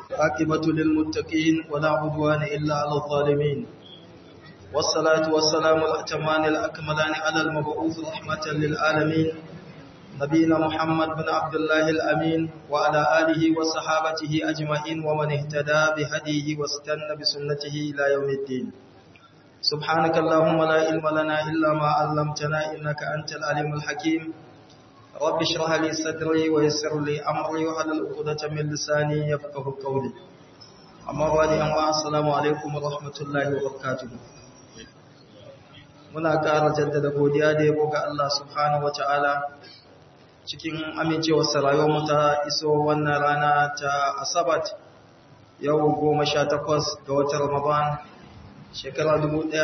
عاقبة للمتقين ولا عدوان إلا على الظالمين والصلاة والسلام الأتمان الأكملان على المبعوث رحمة للعالمين نبينا محمد بن عبد الله الأمين وعلى آله وصحابته أجمعين ومن اهتدى بهديه واستنى بسنته إلى يوم الدين سبحانك اللهم لا علم لنا إلا ما علمتنا إنك أنت العليم الحكيم رب اشرح لي صدري ويسر لي أمري وحلل عقدة من لساني يفقه قولي أما بعد أما السلام عليكم ورحمة الله وبركاته muna ƙara jaddada godiya da yabo ga Allah subhanahu wata'ala cikin amincewar rayuwar mu ta iso wannan rana ta Asabat yau 18 ga watan Ramadan shekara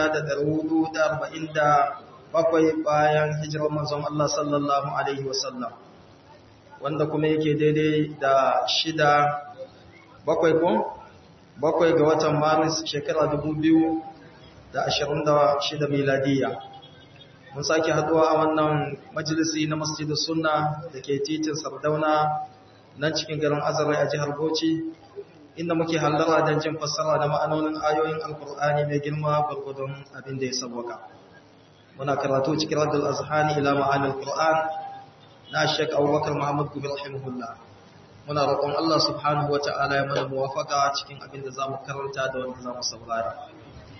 1447 bayan hijirar manzon Allah sallallahu alaihi wasallam wanda kuma yake daidai da shida bakwai ko bakwai ga watan Maris shekara 2000 da ashirin da shida miladiya mun sake haduwa a wannan majalisi na masjidin sunna da ke titin sardauna nan cikin garin azarai a jihar bauchi inda muke hallara don jin fassara da ma'anonin ayoyin alkur'ani mai girma gwargwadon abin da ya sabwaka muna karatu cikin radul azhani ila ma'anin qur'an na shek abubakar muhammad gobe rahimahullah muna roƙon allah subhanahu wa ta'ala ya mana muwafaka cikin abin da za mu karanta da wanda za mu saurara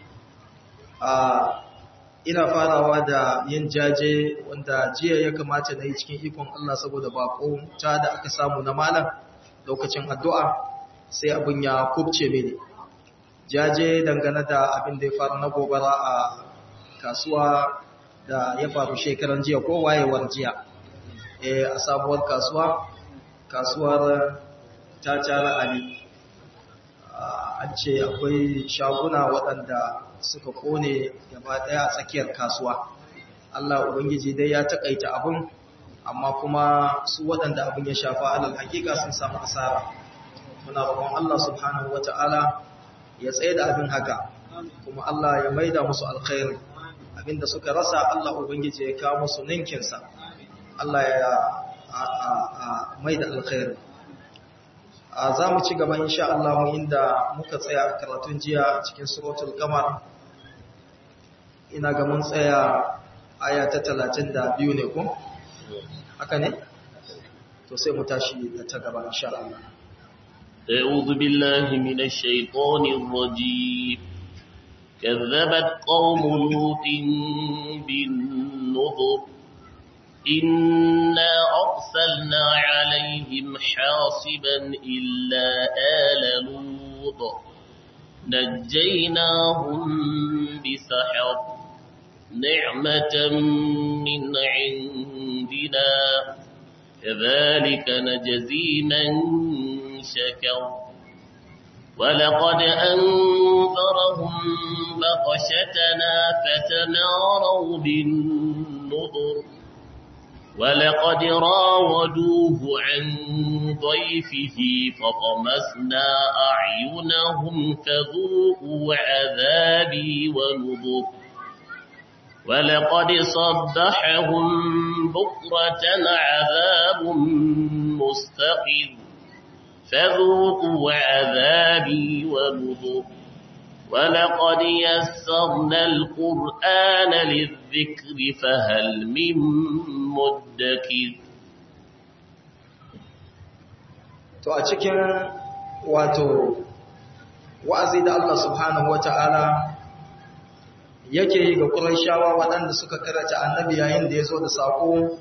ina farawa da yin jaje wanda jiya ya kamata na yi cikin ikon Allah saboda bako ta da aka samu na malam lokacin addu'a sai abin ya kubce mini jaje dangane da abin da ya faru na gobara a kasuwa da ya faru shekaran jiya ko wayewar jiya a sabuwar kasuwa kasuwar ta cara ali an ce akwai shaguna waɗanda suka kone gaba ɗaya a tsakiyar kasuwa Allah Ubangiji dai ya takaita abin amma kuma su waɗanda abin ya shafa alal hakika sun samu asara muna roƙon Allah subhanahu wata'ala ya tsaye da abin haka kuma Allah ya maida musu alkhairi abinda suka rasa Allah Ubangiji ya kawo musu ninkinsa Allah ya maida alkhairi za mu ci gaba insha Allah inda muka tsaya a karatun jiya cikin suratul qamar ina ga mun tsaya aya ta 32 ne ko haka ne to sai mu tashi da ta gaba insha Allah أعوذ بالله من الشيطان الرجيم كذبت قوم لوط بالنذر إنا أرسلنا عليهم حاصبا إلا آل لوط نجيناهم بسحر نعمة من عندنا كذلك نجزي من شكر ولقد أنذرهم بطشتنا فتماروا بالنذر ولقد راودوه عن ضيفه فطمسنا أعينهم فذوقوا عذابي ونذر ولقد صبحهم بكرة عذاب مستقر فذوقوا عذابي ونذر ولقد يسرنا القرآن للذكر فهل من مدكر to a cikin wato wa'azi da Allah subhanahu wata'ala yake yi ga Qurayshawa waɗanda suka karanta annabi yayin da ya zo da sako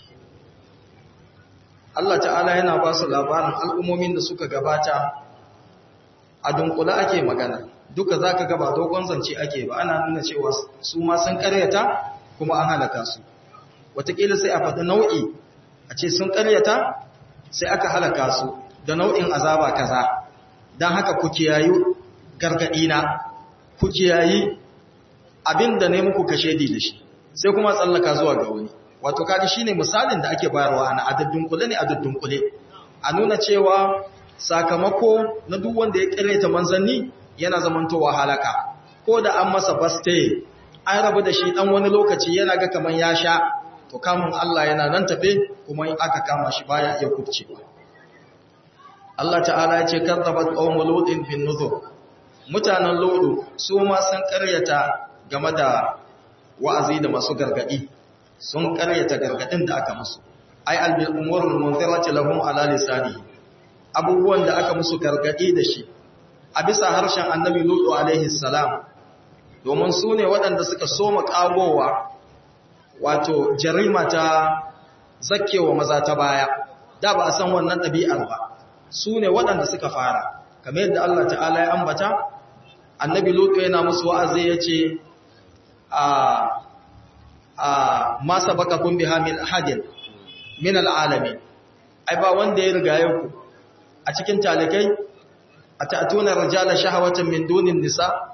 Allah ta'ala yana ba su labarin al'ummomin da suka gabata a dunkula ake magana duka za ka gaba dogon zance ake ba ana nuna cewa su ma sun karyata kuma an halaka su watakila sai a faɗi nau'i a ce sun karyata sai aka halaka su da nau'in azaba kaza don haka ku kiyayi gargaɗina ku kiyayi abin da ne muku kashe di da shi sai kuma tsallaka zuwa ga wani wato kaji shine misalin da ake bayarwa ana adaddun kule ne adaddun kule a nuna cewa sakamako na duk wanda ya karyata manzanni yana zamantowa halaka ko da an masa baste an rabu da shi dan wani lokaci yana ga kaman ya sha to kamun Allah yana nan tafe kuma in aka kama shi baya iya kubce Allah ta'ala ya ce kazzabat qaumu lutin bin nuzur mutanen ludu su ma sun karyata game da wa'azi da masu gargadi sun karyata gargadin da aka musu ai albil umurul munzirati lahum ala lisani abubuwan da aka musu gargadi da shi a bisa harshen annabi lutu alaihi salam domin su ne waɗanda suka soma ƙagowa wato jarima ta zakkewa maza ta baya da ba a san wannan ɗabi'ar ba su ne waɗanda suka fara kamar yadda Allah ta'ala ya ambata annabi lutu yana musu wa'azi ya ce a a masa baka kun biha min ahadin min al'alamin ai ba wanda ya riga ku a cikin talikai a ta'atuna rajala shahawatan min dunin nisa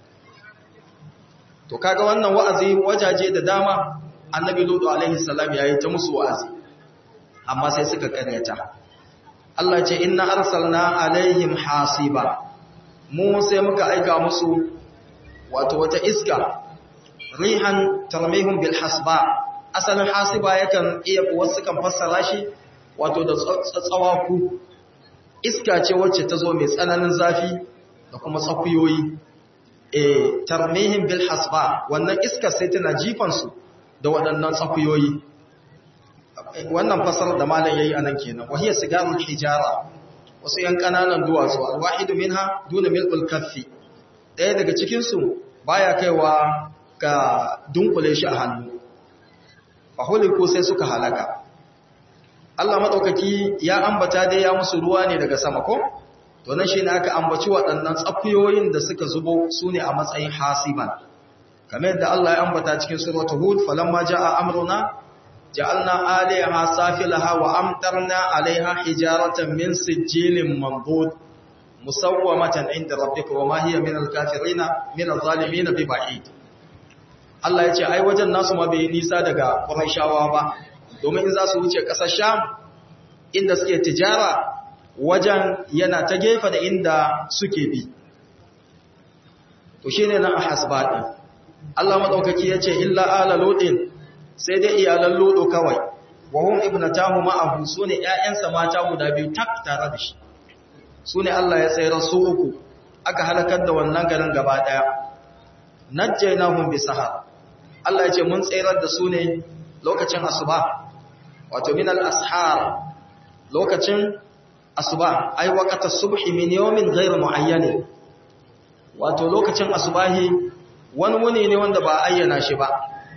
to kaga wannan wa'azi wajaje da dama annabi lutu alaihi salam yayi ta musu wa'azi amma sai suka karyata Allah ce inna arsalna alaihim hasiba mu sai muka aika musu wato wata iska rihan tarmihum bil hasba asalin hasiba yakan iya wasu kan fassara shi wato da tsawaku iska ce wacce ta zo mai tsananin zafi da kuma tsakuyoyi e tarmihim bil hasba wannan iska sai tana jifan su da waɗannan tsakuyoyi wannan fasar da malam yayi anan kenan wahiya sigarul hijara wasu yan kananan duwatsu alwahidu minha duna milkul kaffi daya daga cikin su baya kaiwa ka dunkule shi a hannu fahuliku sai suka halaka Allah madaukaki ya ambata dai ya musu ruwa ne daga sama ko to nan shine aka ambaci waɗannan tsakuyoyin da suka zubo sune a matsayin hasiban kamar yadda Allah ya ambata cikin suratul hud falamma jaa amruna ja'alna 'aliyaha safilaha wa amtarna 'alayha hijaratan min sijilin mandud musawwamatan 'inda rabbika wa ma hiya min al-kafirina min adh-dhalimin biba'id Allah ya ce ai wajen nasu ma bai nisa daga Qurayshawa ba domin in za su wuce ƙasar Sham inda suke tijara wajen yana ta gefe da inda suke bi to shine nan a hasbadi Allah madaukaki yace illa ala ludin sai dai iyalan ludo kawai wa hum ibnatahu ma'ahu sune ƴaƴansa mata guda biyu tak tare da shi sune Allah ya tsayar su uku aka halakar da wannan garin gaba daya najjaynahum bisahar Allah ya ce mun tsayar da su ne lokacin asuba wato min al-ashar lokacin asuba ai waqata subhi min yawmin ghayr muayyan wato lokacin asubahi wani wuni ne wanda ba ayyana shi ba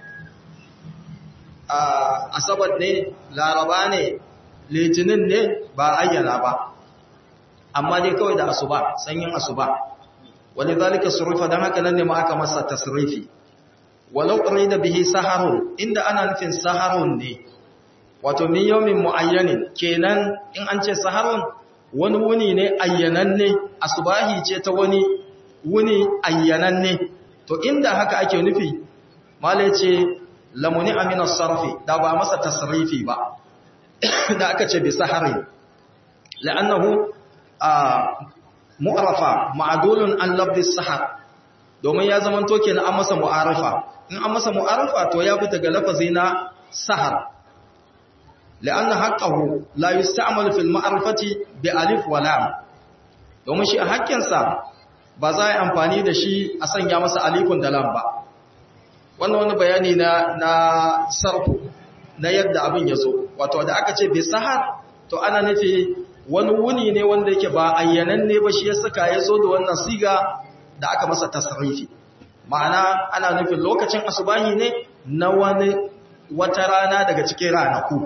asabar ne laraba ne litinin ne ba ayyana ba amma dai kawai da asuba sanyin asuba wani zalika surufa don haka nan ne ma aka masa tasrifi walau da bihi saharun inda ana nufin saharun ne wato min yawmin muayyanin kenan in an ce saharun wani wuni ne ayyananne asubahi ce ta wani wuni ayyananne to inda haka ake nufi mala ce lamuni amina sarfi da ba masa tasrifi ba da aka ce bi saharin la'annahu mu'arafa ma'adulun an labdi sahar domin ya zama toke na an masa mu'arafa in an masa mu'arafa to ya fita ga lafazi na sahar la'anna haqqahu la yusta'mal fil ma'rifati bi alif wa lam domin shi a haƙƙinsa ba za a yi amfani da shi a sanya masa alifun da lam ba wannan wani bayani na na sarfu na yadda abin ya zo wato da aka ce bi sahar to ana nufi wani wuni ne wanda yake ba ayyanan ne ba shi ya saka ya zo da wannan siga da aka masa tasrifi ma'ana ana nufin lokacin asubahi ne na wani wata rana daga cikin ranaku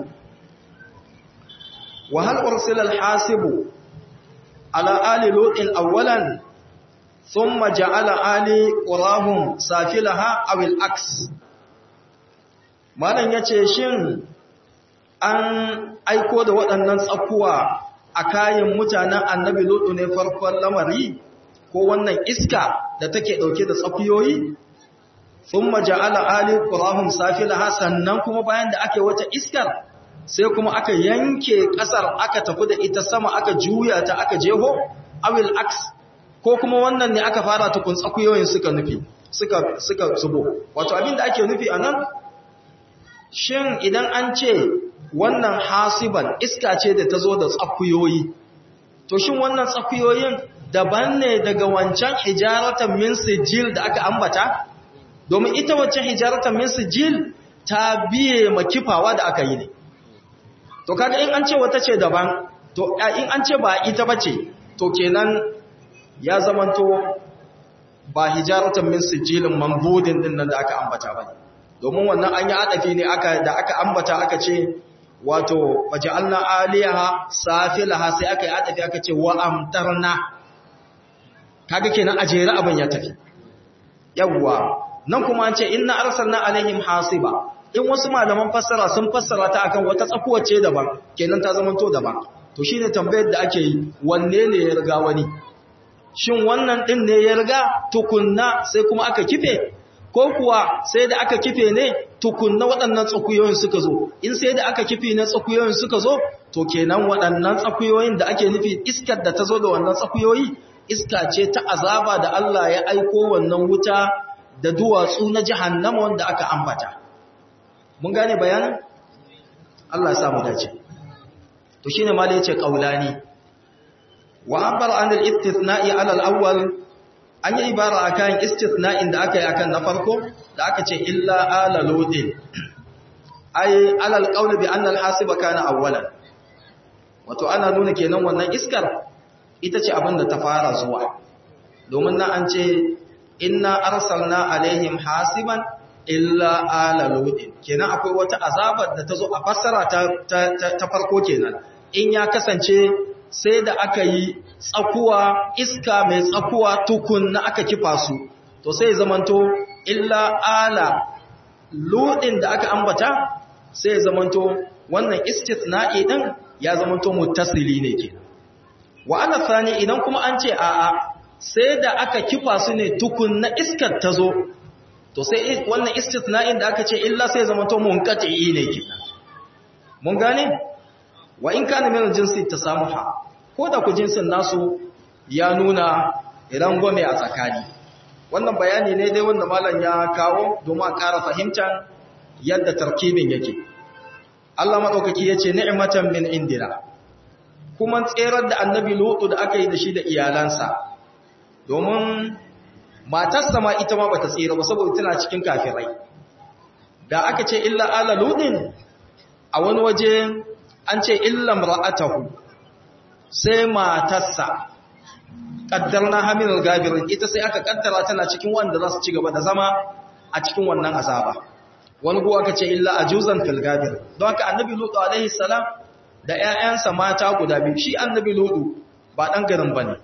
wa hal ursila al-hasibu ala ali lutin awwalan thumma ja'ala ali qurahum safilaha aw al-aks malan yace shin an aiko da waɗannan tsakuwa a kayan mutanen annabi lutu ne farkon lamari ko wannan iska da take ɗauke da tsakuyoyi sun maja'ala ali ƙurahun safilaha sannan kuma bayan da aka wata iskar sai kuma aka yanke ƙasar aka tafi da ita sama aka juya ta aka jeho awil aks ko kuma wannan ne aka fara tukun tsakuyoyin suka nufi suka suka zubo wato abin da ake nufi a nan shin idan an ce wannan hasiban iska ce da ta zo da tsakuyoyi to shin wannan tsakuyoyin daban ne daga wancan hijaratan min sijil da aka ambata domin ita wancan hijaratan min sijil ta biye makifawa da aka yi ne to kaga in an ce wata ce daban to in an ce ba ita bace to kenan ya zamanto ba hijaratan min sijilin mambudin din nan da aka ambata ba domin wannan an yi adafi ne aka da aka ambata aka ce wato waja'alna aliyaha safilaha sai aka yi adafi aka ce wa amtarna kaga kenan ajere abin ya tafi yawwa nan kuma an ce inna arsalna alaihim hasiba in wasu malaman fassara sun fassara ta akan wata tsakuwa ce daban kenan ta zama to daban to shine tambayar da ake yi wanne ne ya riga wani shin wannan din ne ya riga tukunna sai kuma aka kife ko kuwa sai da aka kife ne tukunna waɗannan tsakuyoyin suka zo in sai da aka kife ne tsakuyoyin suka zo to kenan waɗannan tsakuyoyin da ake nufi iskar da ta zo da wannan tsakuyoyi iska ce ta azaba da Allah ya aiko wannan wuta da duwatsu na jahannama wanda aka ambata mun gane bayanin Allah ya samu dace to shine ma da yace qaulani wa abar an al-istithna'i ala al-awwal an yi ibara akan istithna'in da aka yi akan na farko da aka ce illa ala ludin ay ala al-qawl bi anna al-hasiba kana awwalan wato ana nuna kenan wannan iskar ita ce abin da ta fara zuwa domin nan an ce inna arsalna alaihim hasiban illa ala ludin kenan akwai wata azabar da ta zo a fassara ta, ta, farko kenan in ya kasance sai da aka yi tsakuwa iska mai tsakuwa tukun na aka kifa su to sai zamanto illa ala ludin da aka ambata sai zamanto wannan istithna'i din ya zamanto muttasili ne kenan wa ana thani idan kuma an ce a'a sai da aka kifa su ne tukun na iskar ta zo to sai wannan istithna'in da aka ce illa sai zama to munqati ne kenan mun gane wa in kana min jinsi tasamuha ko da ku jinsin nasu ya nuna idan gome a tsakani wannan bayani ne dai wanda malam ya kawo domin a ƙara fahimtar yadda tarkibin yake Allah madaukaki yace ni'matan min indina kuma tserar da annabi lutu da aka yi da shi da iyalansa domin matarsa ma ita ma bata tsira ba saboda tana cikin kafirai da aka ce illa ala ludin a wani waje an ce illa mar'atahu sai matarsa kaddarna hamilul gabirin ita sai aka kaddara tana cikin wanda za su ci gaba da zama a cikin wannan azaba wani guwa aka ce illa ajuzan fil gabir don haka annabi lutu alaihi salam da ƴaƴansa mata guda biyu shi annabi lutu ba dan garin bane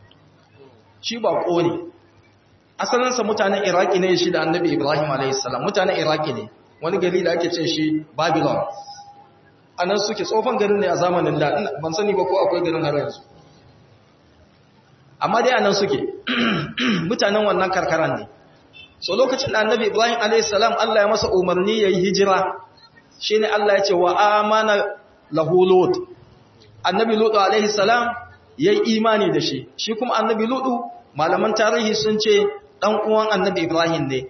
shi ba ne. asalinsa mutanen iraki ne shi da annabi ibrahim alaihissalam mutanen iraki ne wani gari da ake ce shi babylon a nan suke tsofan garin ne a zamanin da ban sani ba ko akwai garin har yanzu amma dai a nan suke mutanen wannan karkaran ne so lokacin da annabi ibrahim alaihissalam allah ya masa umarni ya yi hijira shi ne allah ya ce wa amana lahu lut annabi lutu alaihissalam ya yi imani da shi shi kuma annabi lutu malaman tarihi sun ce ɗan uwan annabi Ibrahim ne,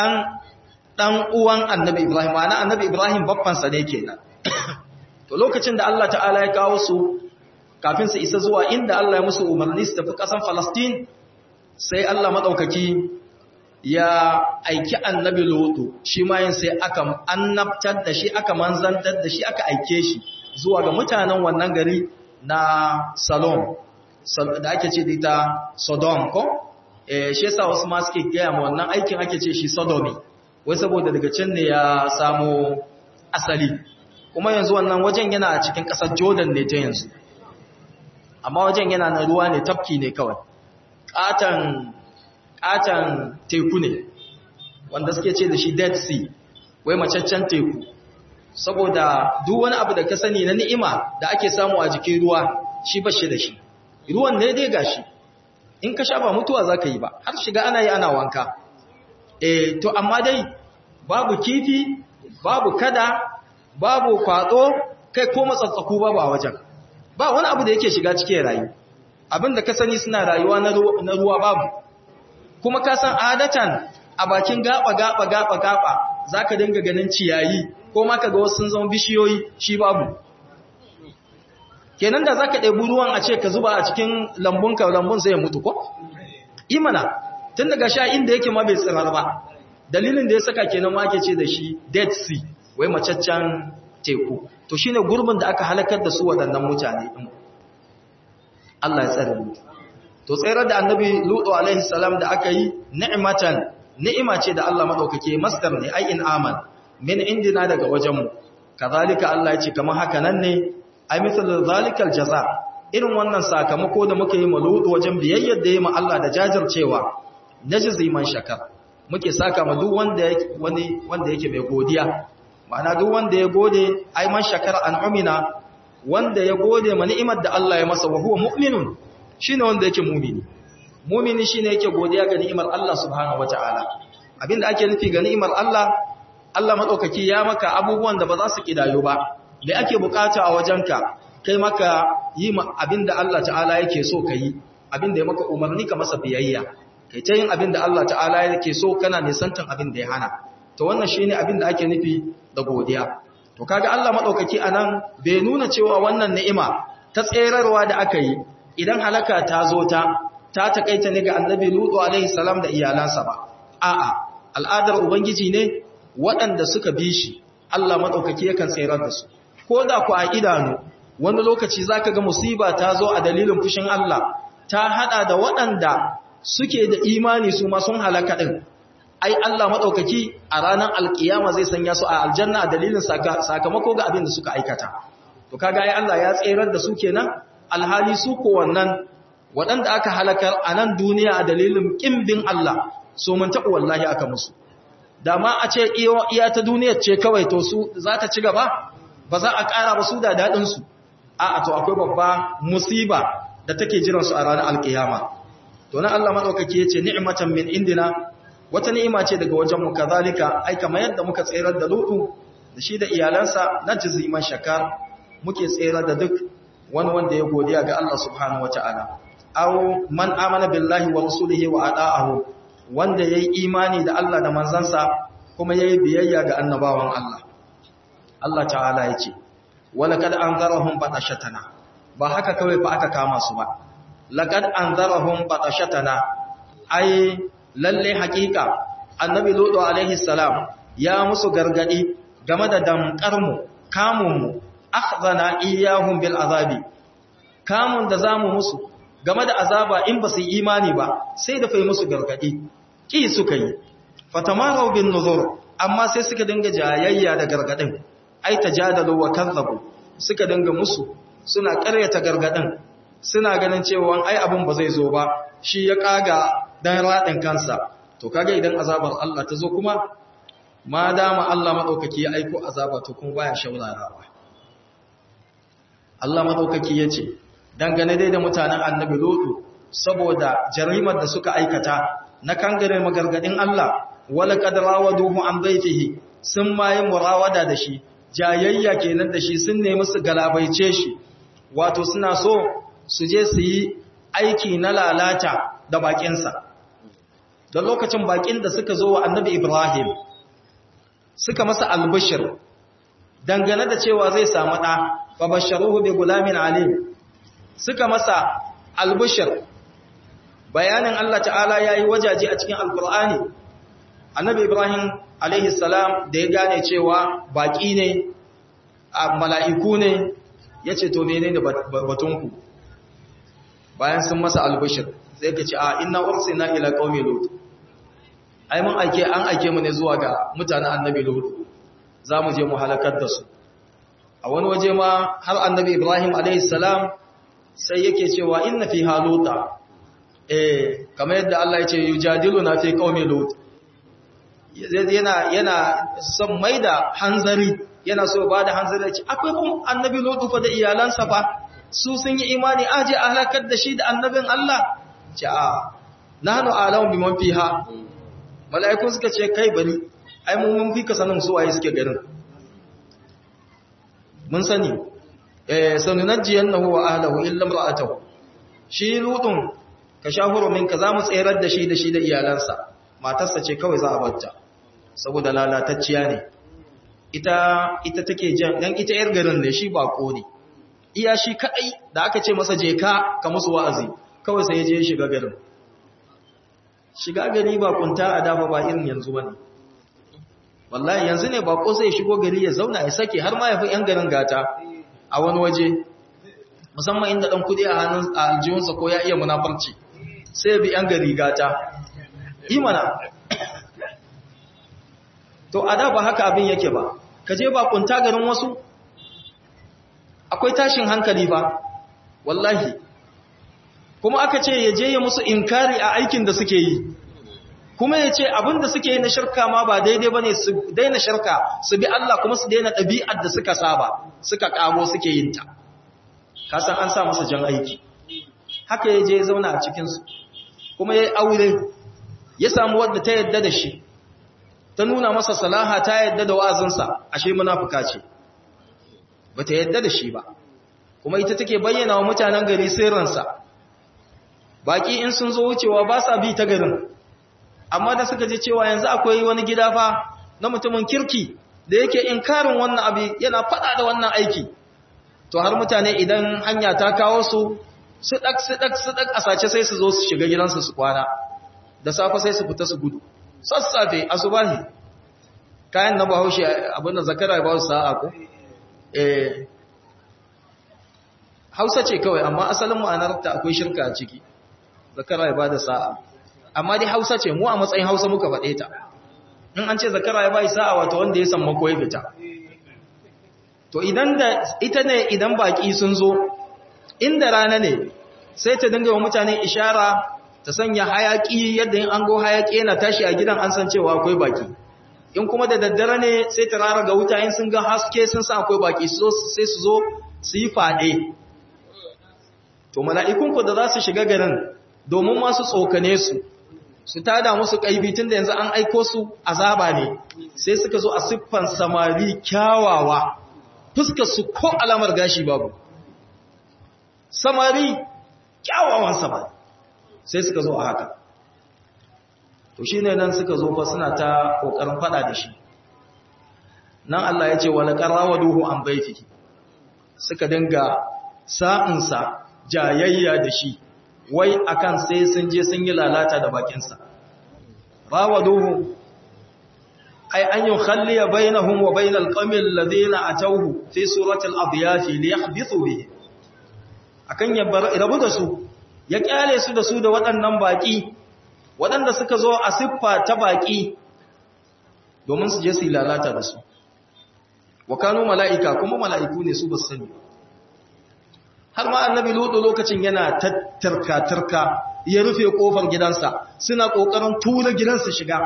ɗan uwan annabi Ibrahim, ma'ana annabi Ibrahim babbansa ne kenan. To lokacin da Allah ta'ala ya kawo su kafin su isa zuwa inda Allah ya musu umarni su tafi ƙasan Falastin, sai Allah maɗaukaki ya aiki annabi Lutu, shi ma yin sai aka annabtar da shi, aka manzantar da shi, aka aike shi zuwa ga mutanen wannan gari na Salom. da ake ce da ita Sodom ko? E, shi yasa wasu ma suke gaya ma wannan aikin ake ce shi Sodomi, wai saboda daga can ne ya samo asali. Kuma yanzu wannan wajen yana a cikin ƙasar Jordan ne ta yanzu. Amma wajen yana na ruwa ne tafki ne kawai. Ƙatan ƙatan teku ne, wanda suke ce da shi Dead Sea, wai macaccen teku. Saboda duk wani abu da ka sani na ni'ima da ake samu a jikin ruwa, shi ba shi da shi. ruwan ne dai gashi in ka sha ba mutuwa za ka yi ba har shiga ana yi ana wanka e to amma dai babu kifi babu kada babu kwado kai ko matsatsaku babu a wajen ba wani abu da yake shiga cikin rayu abinda ka sani suna rayuwa na ruwa babu kuma ka san adatan a bakin gaba gaba gaba gaba zaka dinga ganin ciyayi ko ma kaga wasu sun zama bishiyoyi shi babu kenan da zaka ɗebi ruwan a ce ka zuba a cikin lambunka lambun sai ya mutu ko imana tun daga sha inda yake ma bai tsirar ba dalilin da ya saka kenan ma ake ce da shi dead sea wai macaccen teku to shine gurbin da aka halakar da su waɗannan mutane din Allah ya tsare mu to tsayar da annabi lutu alaihi salam da aka yi ni'matan ni'ima ce da Allah madaukake masdar ne ai in aman min indina daga wajenmu kazalika Allah ya ce kamar haka nan ne ai misal zalikal jaza irin wannan sakamako da muka yi maludu wajen biyayyar da yi ma Allah da jajircewa najzi man shakar muke saka ma duk wanda yake wani wanda yake mai godiya ma'ana duk wanda ya gode ai man shakar an'umina wanda ya gode ma ni'imar da Allah ya masa wa huwa mu'minun shine wanda yake mu'mini mu'mini shine yake godiya ga ni'imar Allah subhanahu wataala abinda ake nufi ga ni'imar Allah Allah madaukaki ya maka abubuwan da ba za su kidayo ba da ake bukata a wajenka kai maka yi abinda Allah ta'ala yake so ka yi abinda ya maka umarni ka masa biyayya kai ta yin abinda Allah ta'ala yake so kana nisantan abinda ya hana to wannan shine abinda ake nufi da godiya to kaga Allah madaukaki anan bai nuna cewa wannan ni'ima ta tserarwa da aka yi idan halaka ta zo ta ta takaita ne ga annabi Lutu alaihi salam da iyalansa ba a'a al'adar ubangiji ne waɗanda suka bi shi Allah madaukaki yakan tserar da su ko da ku a idanu wani lokaci zaka ga musiba ta zo a dalilin fushin Allah ta hada da waɗanda suke da imani su ma sun halaka din ai Allah madaukaki a ranar alkiyama zai sanya su a aljanna a dalilin sakamako ga abin da suka aikata to kaga ai Allah ya tserar da su kenan alhali su ko wannan waɗanda aka halakar a nan duniya a dalilin kimbin Allah so mun taɓa wallahi aka musu dama a ce iya ta duniyar ce kawai to su za ta ci gaba ba za a ƙara ba su da daɗinsu a to akwai babba musiba da take jiransu a ranar alkiyama to na Allah maɗaukaki ya ce ni'imatan min indina wata ni'ima ce daga wajenmu kazalika ai kamar yadda muka tserar da lutu da shi da iyalansa na jiziman shakar muke tserar da duk wani wanda ya godiya ga Allah subhanahu wata'ala aw man amana billahi wa rasulihi wa ata'ahu wanda yayi imani da Allah da manzansa kuma yayi biyayya ga annabawan Allah Allah ta'ala yace walaqad anzarahum batashatana ba haka kawai fa aka kama su ba laqad anzarahum batashatana ai lalle hakika annabi lutu alaihi salam ya musu gargadi game da damkarmu kamunmu akhzana iyahum bil azabi kamun da zamu musu game da azaba in ba su yi imani ba sai da fai musu gargadi ki suka yi fatamaru bin nuzur amma sai suka dinga jayayya da gargadin ai tajadalu wa kazzabu suka dinga musu suna ƙaryata gargadin suna ganin cewa ai abun ba zai zo ba shi ya kaga dan radin kansa to kaga idan azabar Allah ta zo kuma ma dama Allah madaukaki ya aiko azaba to kuma baya shaurarawa Allah madaukaki yace dangane dai da mutanen annabi Lutu saboda jarimar da suka aikata na kangare magargadin Allah wala qad rawaduhu an baitihi sun mai murawada da shi jayayya kenan da shi sun nemi su galabaice shi wato suna so su je su yi aiki na lalata da bakinsa da lokacin bakin da suka zo wa annabi Ibrahim suka masa albishir dangane da cewa zai samu ɗa fa basharuhu bi gulamin alim suka masa albishir bayanin Allah ta'ala yayi wajaje a cikin alqur'ani annabi Ibrahim alaihi salam da ya gane cewa baki ne mala'iku ne yace to menene batunku bayan sun masa albishir sai ka ce a inna ursina ila qaumi lut ai mun aike an aike mu ne zuwa ga mutanen annabi lut zamu je mu halakar da su a wani waje ma har annabi ibrahim alayhi salam sai yake cewa inna fi haluta eh kamar yadda Allah ya ce yujadiluna fi qaumi lut yana yana son maida hanzari yana so ba da hanzari ce akwai kuma annabi lut fa da iyalansa fa su sun yi imani aje a halakar da shi da annabin Allah ce a nahnu alamu biman fiha mala'iku suka ce kai bari ai mun mun fika sanin su waye suke garin mun sani eh sanunajjiyannahu wa ahlihi illa imra'atuhu shi lutun ka shahuru minka zamu tsayar da shi da shi da iyalansa matarsa ce kawai za a bacca saboda lalatacciya ne ita ita take jan dan ita yar garin ne shi bako ne iya shi kadai da aka ce masa je ka ka musu wa'azi kawai sai ya je shiga garin shiga gari ba kunta a dafa ba irin yanzu bane wallahi yanzu ne bako sai shigo gari ya zauna ya sake har ma ya fi yan garin gata a wani waje musamman inda dan kudi a hannun aljihunsa ko ya iya munafarci sai ya bi yan gari gata imana to a da ba haka abin yake ba ka je ba kunta garin wasu akwai tashin hankali ba wallahi kuma aka ce ya je ya musu inkari a aikin da suke yi kuma ya ce abin da suke yi na shirka ma ba daidai ba ne su daina shirka su bi Allah kuma su daina ɗabi'ar da suka saba suka ƙago suke yin ta kasan an sa masa jan aiki haka ya je zauna a cikinsu kuma ya yi aure ya samu wadda ta yadda da shi ta nuna masa salaha ta yadda da wa'azinsa ashe munafuka ce ba ta yadda da shi ba kuma ita take bayyana wa mutanen gari sirrinsa baki in sun zo wucewa ba sa bi ta garin amma da suka ji cewa yanzu akwai wani gida fa na mutumin kirki da yake inkarin wannan abu yana fada da wannan aiki to har mutane idan hanya ta kawo su su dak su dak su dak a sace sai su zo su shiga gidansu su kwana da safe sai su fita su gudu sassafe asubahi kayan na bahaushe abin da zakara ba su sa'a ko eh Hausa ce kawai amma asalin ma'anarta akwai shirka a ciki zakara ya bada sa'a amma dai Hausa ce mu a matsayin Hausa muka faɗe ta in an ce zakara ya bai sa'a wato wanda ya samu ko ya fita to idan da ita ne idan baki sun zo inda rana ne sai ta dinga wa mutane ishara ta sanya hayaki yadda in an go hayaki yana tashi a gidan an san cewa akwai baki in kuma da daddare ne sai ta rara ga wuta in sun ga haske sun sa akwai baki sai su zo su yi fade to mala'ikunku da za su shiga garin domin masu tsokane su su tada musu kaibi tun da yanzu an aiko su azaba ne sai suka zo a siffan samari kyawawa fuskar su ko alamar gashi babu samari kyawawan samari sai suka zo a haka to shi ne nan suka zo fa suna ta ƙoƙarin faɗa da shi nan Allah ya ce wani ƙarawa duhu an baiti suka dinga sa'insa jayayya da shi wai akan sai sun je sun yi lalata da bakinsa rawa duhu ai an yi khalliya bainahum wa bainal qamil ladina atawhu fi suratul adyaf li yahdithu bihi akan ya rabu da su ya kyale su da su da waɗannan baƙi waɗanda suka zo a siffa ta baƙi domin su je su lalata da su wa kanu mala'ika kuma mala'iku ne su ba su sani har ma annabi lutu lokacin yana tattarka-tarka ya rufe ƙofar gidansa suna ƙoƙarin tura gidansa shiga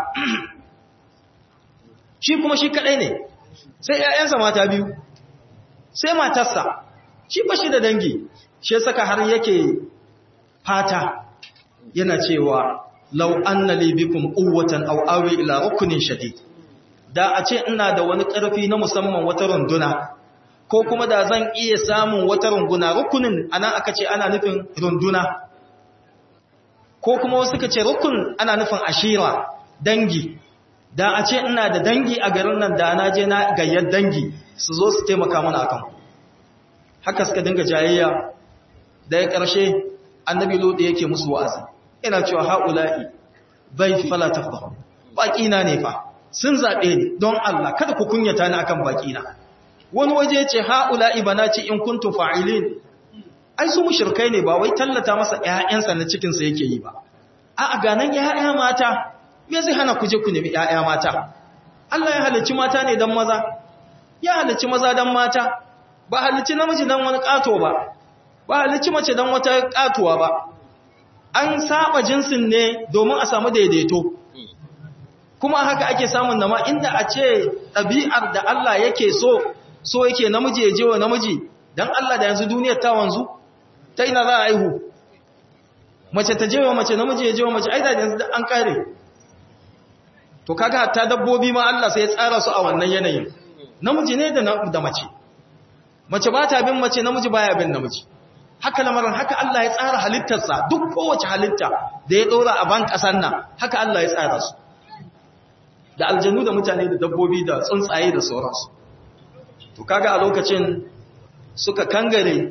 shi kuma shi kaɗai ne sai ‘ya'yansa mata biyu sai matarsa shi ba shi da dangi shi saka har yake fata yana cewa lau anna li bikum quwwatan aw awi ila rukunin shadid da a ce ina da wani ƙarfi na musamman wata runduna ko kuma da zan iya samun wata runduna rukunin anan aka ce ana nufin runduna ko kuma wasu ka ce rukun ana nufin ashira dangi da a ce ina da dangi a garin nan da na je na gayyar dangi su zo su taimaka mana akan haka suka dinga jayayya da ya ƙarshe annabi lodi yake musu wa'azi ina cewa haula'i bai fala tafdahu baƙina ne fa sun zaɓe ni don Allah kada ku kunyata ni akan baƙina wani waje ce haula'i banati in kuntum fa'ilin ai su mushrikai ne ba wai tallata masa ƴaƴansa na cikin sa yake yi ba a'a ganan ƴaƴa mata me zai hana ku je ku nemi ƴaƴa mata Allah ya halicci mata ne dan maza ya halicci maza dan mata ba halicci namiji dan wani kato ba ba halicci mace dan wata katuwa ba an saba jinsin ne domin a samu daidaito kuma haka ake samun nama inda a ce ɗabi'ar da Allah yake so so yake namiji ya je wa namiji don Allah da yanzu duniyar ta wanzu ta ina za a aihu mace ta je wa mace namiji ya je wa mace aida da yanzu an kare to kaga ta dabbobi ma Allah sai ya tsara su a wannan yanayin namiji ne da mace mace ba ta bin mace namiji baya bin namiji haka lamarin haka Allah ya tsara halittarsa duk kowace halitta da ya ɗora a ban ƙasar nan haka Allah ya tsara su da aljanu da mutane da dabbobi da tsuntsaye da sauransu to kaga a lokacin suka kangare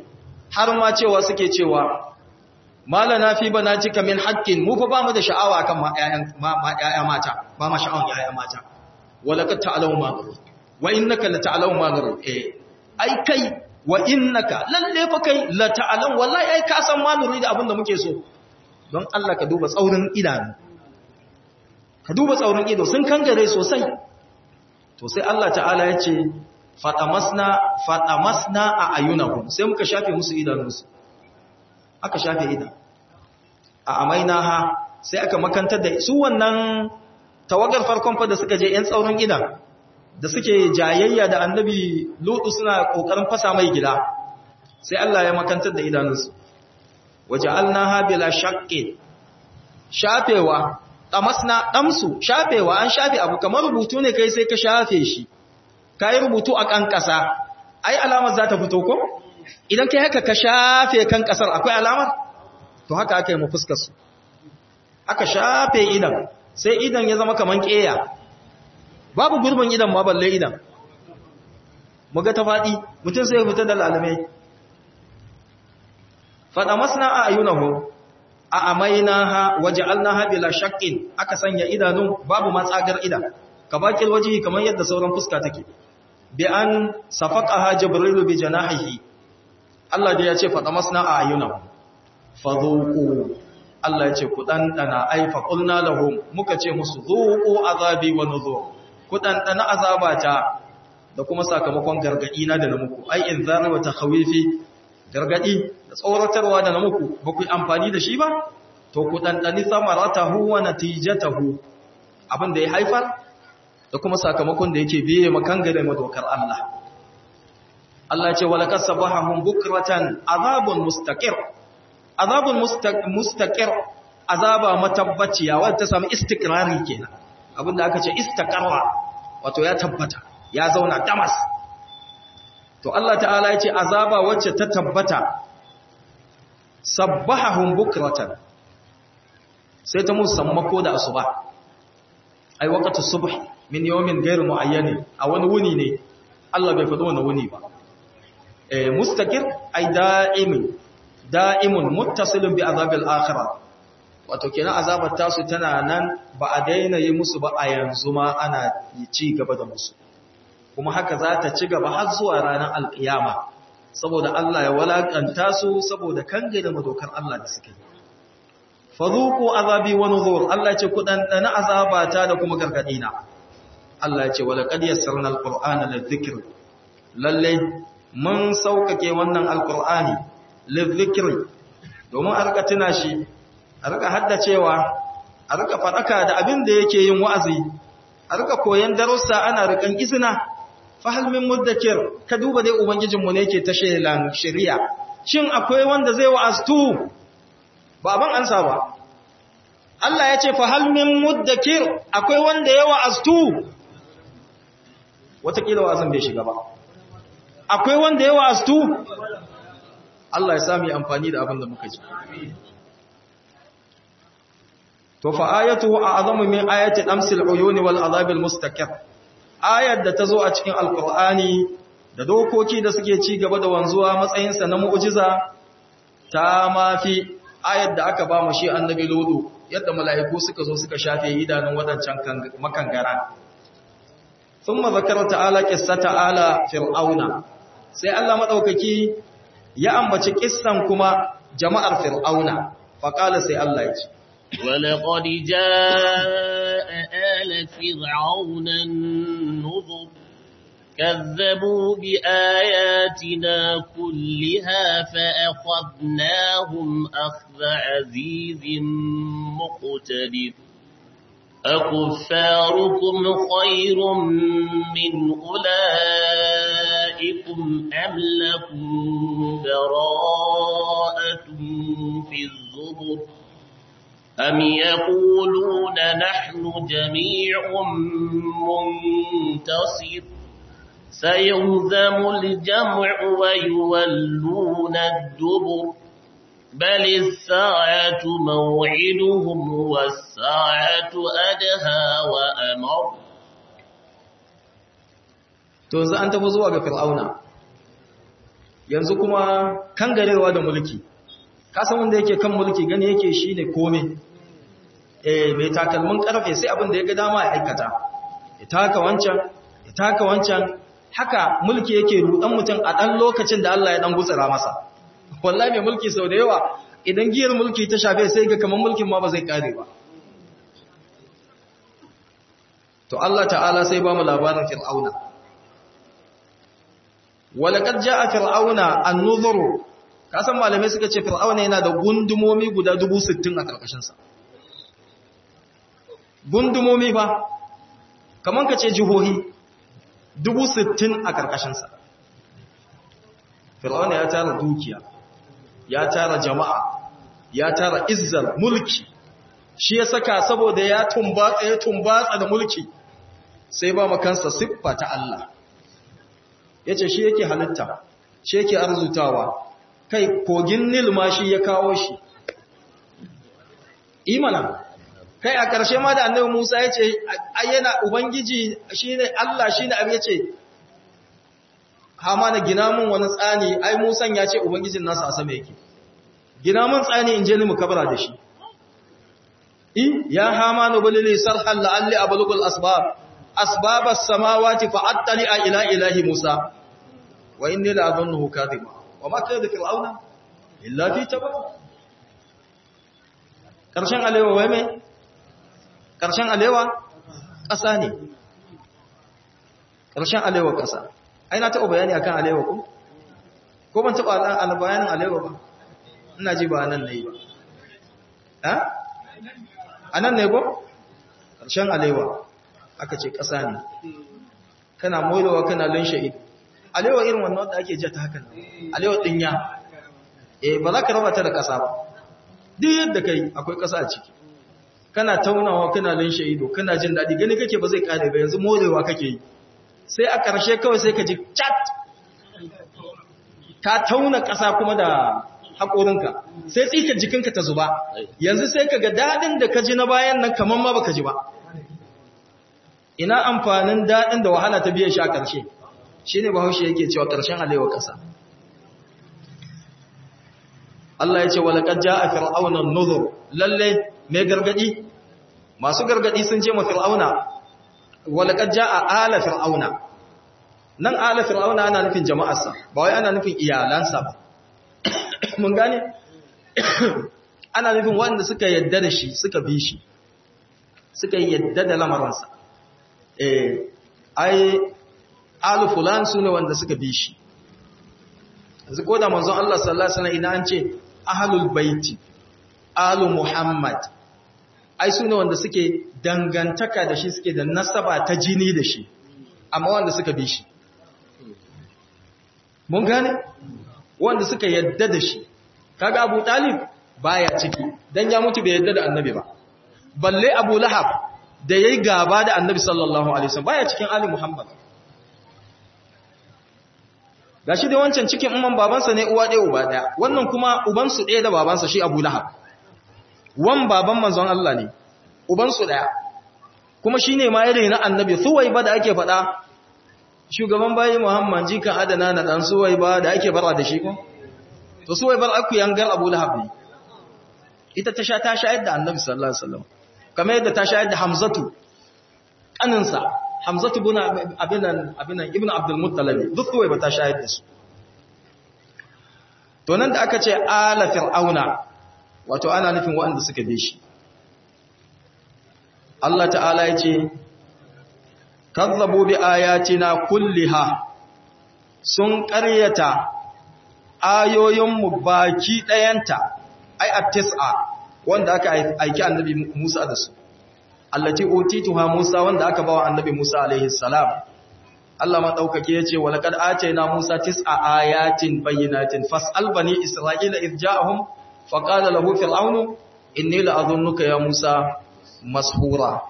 har ma cewa suke cewa malana fi banatika min haqqin mu fa ba mu da sha'awa kan ma ƴaƴa mata ba ma sha'awan ƴaƴa mata wala ka ta'lamu ma garu wa innaka la ta'lamu ma garu eh ai kai wa innaka lalle fa kai la ta'lamu wallahi ai ka san ma nuri da abin da muke so don Allah ka duba tsaurin idanu ka duba tsaurin ido sun kangare sosai to sai Allah ta'ala ya ce fatamasna fatamasna a ayunahum sai muka shafe musu idanunsu aka shafe idan a amainaha sai aka makantar da su wannan tawagar farkon fa da suka je yan tsaurin idan da suke jayayya da annabi lutu suna kokarin fasa mai gida sai Allah ya makantar da idanunsu waja'alnaha bila shaqqin shafewa tamasna damsu shafewa an shafe abu kamar rubutu ne kai sai ka shafe shi kai rubutu a kan kasa ai alamar za ta fito ko idan kai haka ka shafe kan kasar akwai alamar to haka aka yi mu fuskar su aka shafe idan sai idan ya zama kaman keya babu gurbin idan ma balle idan muga ta fadi mutum sai ya fita da lalamai fada masna a ayunahu a amainaha waja'alnaha bila shaqqin aka sanya idanu babu matsagar idan ka bakil wajihi kamar yadda sauran fuska take bi an safaqaha jibril bi janahihi Allah da ya ce fada masna a ayunahu fadhuqu Allah ya ce ku dandana ai fa qulna lahum muka ce musu dhuqu azabi wa nuzur ku dandana azabata da kuma sakamakon gargadi na da na muku ai inzar wa takhawifi gargadi da tsoratarwa da na muku ba ku yi amfani da shi ba to ku ɗanɗani samaratahu wa natijatahu abin da ya haifar da kuma sakamakon da yake biye makangare madokar Allah Allah ce wala kasabahum bukratan azabun mustaqir azabun mustaqir azaba matabbaciya wanda ta samu istikrari kenan abinda aka ce istaqarra wato ya tabbata ya zauna damas to Allah ta'ala ya ce azaba wacce ta tabbata sabbahahum bukratan sai ta musammako da asuba ai waqtu subh min yawmin ghayr muayyan a wani wuni ne Allah bai faɗo wani wuni ba eh mustaqir ai da'imin da'imun muttasilun bi azabil akhirah wato kenan azabar tasu tana nan ba a daina yi musu ba a yanzu ma ana ci gaba da musu kuma haka za ta ci gaba har zuwa ranar alkiyama saboda Allah ya walakanta su saboda kange da madokar Allah da suke fadhuqu azabi wa nuzur Allah ce ku dan dana azabata da kuma gargadina Allah ya ce wala qad yassarna alqur'ana lidhikr lalle mun saukake wannan alqur'ani lidhikr domin a rika tuna shi a rika haddacewa a rika fadaka da abin da yake yin wa'azi a rika koyan darussa ana rikan izina fahal min muddakir ka duba dai ubangijinmu ne yake ta shelan shari'a shin akwai wanda zai wa'aztu baban ansa ba Allah ya ce fahal min muddakir akwai wanda ya wa'aztu watakila wa'azin bai shiga ba akwai wanda ya wa'aztu Allah ya sami amfani da abin da muka ji to fa ayatu a'zamu min ayati amsil uyuni wal azabil mustaqir ayar da ta zo a cikin alkur'ani da dokoki da suke ci gaba da wanzuwa matsayinsa na mu'ujiza ta mafi ayar da aka ba mu shi annabi lodo yadda mala'iku suka zo suka shafe idanun wadancan makangara sun mazakar ta'ala ƙissa ta'ala fir'auna sai Allah maɗaukaki ya ambaci ƙissan kuma jama'ar fir'auna faƙala sai Allah ya ce ولقد جاء آل فرعون النذر كذبوا بآياتنا كلها فأخذناهم أخذ عزيز مقتدر أكفاركم خير من أولئكم أم لكم براءة في الزبر أم يقولون نحن جميع منتصر سيهزم الجمع ويولون الدبر بل الساعة موعدهم والساعة أدهى وأمر to yanzu an tafi zuwa ga fir'auna yanzu kuma kangarewa da mulki kasan wanda yake kan mulki gani yake shi ne kome eh mai takalmin karfe sai abin da ya ga dama ya aikata ya taka wancan ya taka wancan haka mulki yake rudan mutum a ɗan lokacin da Allah ya ɗan gutsura masa wallahi mai mulki sau da yawa idan giyar mulki ta shafe sai ga kamar mulkin ma ba zai kare ba to Allah ta'ala sai ba mu labarin fir'auna walaqad ja'a fir'auna an-nuzuru kasan malamai suka ce fir'auna yana da gundumomi guda 60 a karkashin sa gundumomi fa kaman ka ce jihohi 60 a karkashin sa fir'auna ya tara dukiya ya tara jama'a ya tara izzar mulki shi ya saka saboda ya tumbatsa ya tumbatsa da mulki sai ba makansa siffa ta Allah ya ce shi yake halitta shi yake arzutawa kai kogin nil ma shi ya kawo shi imana kai a ƙarshe ma da annabi musa ya ce ayyana ubangiji shi ne Allah shi ne abu ya ce hama na gina mun wani tsani ai musan ya ce ubangijin nasa a sama yake gina mun tsani in je ni mu kabara da shi in ya hama na bulili sarhan la'alli ablugul asbab asbab as-samawati fa'attali ila ilahi musa wa inni la adhunnuhu kadhiba wa ma kana fir'auna illa fi tabab karshen alewa wai me karshen alewa ƙasa ne karshen alewa ƙasa ai na taɓa bayani akan alewa ko ko ban taɓa albayanin alewa ba ina ji ba nan nayi ba ha anan ne ko karshen alewa aka ce ƙasa ne kana molewa kana lunshe ido alewa irin wannan wanda ake jata hakan alewa dinya eh ba za ka raba ta da ƙasa ba duk yadda kai akwai ƙasa a ciki kana taunawa kana lunshe ido kana jin daɗi gani kake ba zai kare ba yanzu molewa kake yi sai a ƙarshe kawai sai ka ji chat ka tauna ƙasa kuma da haƙorinka sai tsika jikinka ta zuba yanzu sai ka ga daɗin da ka ji na bayan nan kamar ma baka ji ba ina amfanin daɗin da wahala ta biyan shi a ƙarshe shi ne bahaushe yake cewa ƙarshen alewa ƙasa Allah ya ce walaƙar ja a fir'aunan nuzur lalle mai gargaɗi masu gargaɗi sun ce ma fir'auna walaƙar ja a ala fir'auna nan ala fir'auna ana nufin jama'arsa ba wai ana nufin iyalansa ba mun gane ana nufin wanda suka yadda da shi suka bi shi suka yadda da lamarinsa eh ai alu fulan su ne wanda suka bi shi yanzu ko da manzon Allah sallallahu alaihi wasallam idan an ce ahlul baiti alu muhammad ai su ne wanda suke dangantaka da shi suke da nasaba ta jini da shi amma wanda suka bi shi mun gane wanda suka yadda da shi kaga Abu Talib baya ciki dan ya mutu bai yadda da annabi ba balle Abu Lahab da yayi gaba da annabi sallallahu alaihi wasallam baya cikin ali Muhammad gashi da wancan cikin umman babansa ne uwa ɗaya uba ɗaya wannan kuma ubansu ɗaya da babansa shi Abu Lahab wan baban manzon Allah ne ubansu ɗaya kuma shine ma ya rena annabi Suwaiba da ake faɗa shugaban bayi Muhammad jikan adana na dan Suwaiba da ake fara da shi ko to Suwaibar aku yangar Abu Lahab ne ita ta sha ta shayar da annabi sallallahu alaihi wasallam kamar yadda ta shayar da Hamzatu kaninsa Hamzatu bin abinan abinan Ibn Abdul Muttalib duk kawai ba ta shayar da su to nan da aka ce ala fir'auna wato ana nufin waɗanda suka bi shi Allah ta'ala ya ce kazzabu bi ayatina kulliha sun ƙaryata ayoyinmu baki ɗayanta ai at-tis'a wanda aka aiki annabi Musa da su allati utituha Musa wanda aka bawa annabi Musa alaihi salam Allah ma daukake yace walaqad atayna Musa tis'a ayatin bayyinatin fas'al bani Isra'ila id ja'ahum faqala lahu fir'aun inni la'adhunnuka ya Musa mashura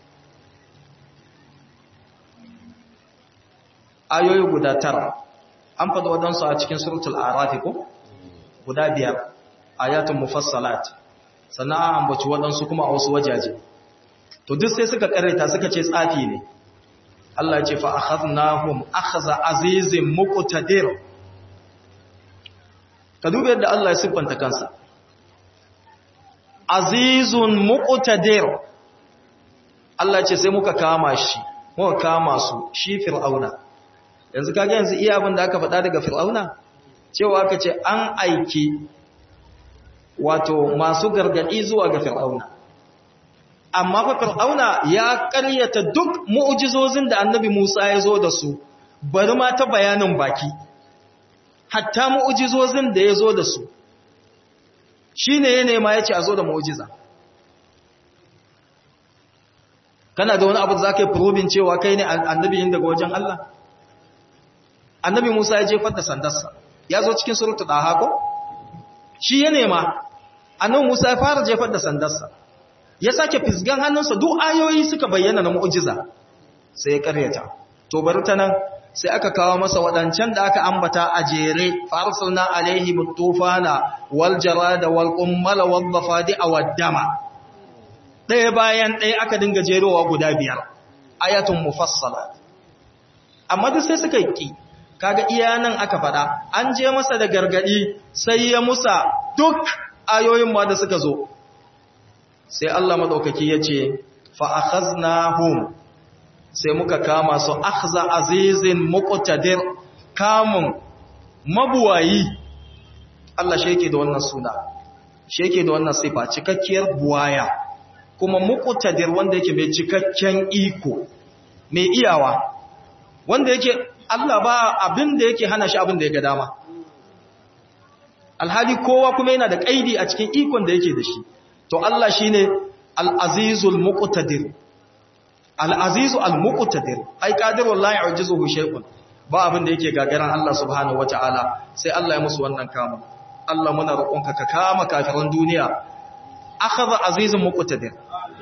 ayoyi guda tara an fada wadansu a cikin suratul a'raf ko guda biyar ayatun mufassalat sannan an ambaci wadansu kuma a wasu wajaje to duk sai suka karanta suka ce tsafi ne Allah ya ce fa akhadnahum akhza azizin muqtadir ka duba yadda Allah ya siffanta kansa azizun muqtadir Allah ce sai muka kama shi muka kama su shi fir'auna yanzu kage yanzu iya abin da aka faɗa daga fir'auna cewa aka ce an aiki wato masu gargadi zuwa ga fir'auna amma fa fir'auna ya ƙaryata duk mu'jizozin da annabi Musa ya zo da su bari ma ta bayanin baki hatta mu'jizozin da ya zo da su shine ya nema ya ce a zo da mu'jiza kana da wani abu da za ka yi probin cewa kai ne annabiyin daga wajen Allah annabi Musa ya jefar da sandarsa ya zo cikin surutu ɗaha ko shi ya nema annabi Musa ya fara jefar da sandarsa ya sake fisgan hannunsa duk ayoyi suka bayyana na mu'jiza sai ya karyata to bari ta nan sai aka kawo masa waɗancan da aka ambata a jere farsalna alaihi mutufana wal jarada wal qummala wal dhafadi aw dama ɗaya bayan ɗaya aka dinga jerowa guda biyar ayatun mufassala amma duk sai suka yi kaga iya nan aka faɗa an je masa da gargadi sai ya musa duk ayoyin ma da suka zo sai Allah madaukaki ya ce fa akhaznahum sai muka kama su akhza azizin muqtadir kamun mabuwayi Allah shi yake da wannan suna shi yake da wannan sifa cikakkiyar buwaya kuma muqtadir wanda yake mai cikakken iko mai iyawa wanda yake Allah ba abin da yake hana shi abin da ya ga dama alhali kowa kuma yana da kaidi a cikin ikon da yake da shi to Allah shine al-azizul muqtadir al-azizu al-muqtadir ai qadirul la yu'jizuhu shay'un ba abin da yake gagaran Allah subhanahu wataala sai Allah ya musu wannan kama Allah muna roƙonka ka kama kafiran duniya akhadha azizun muqtadir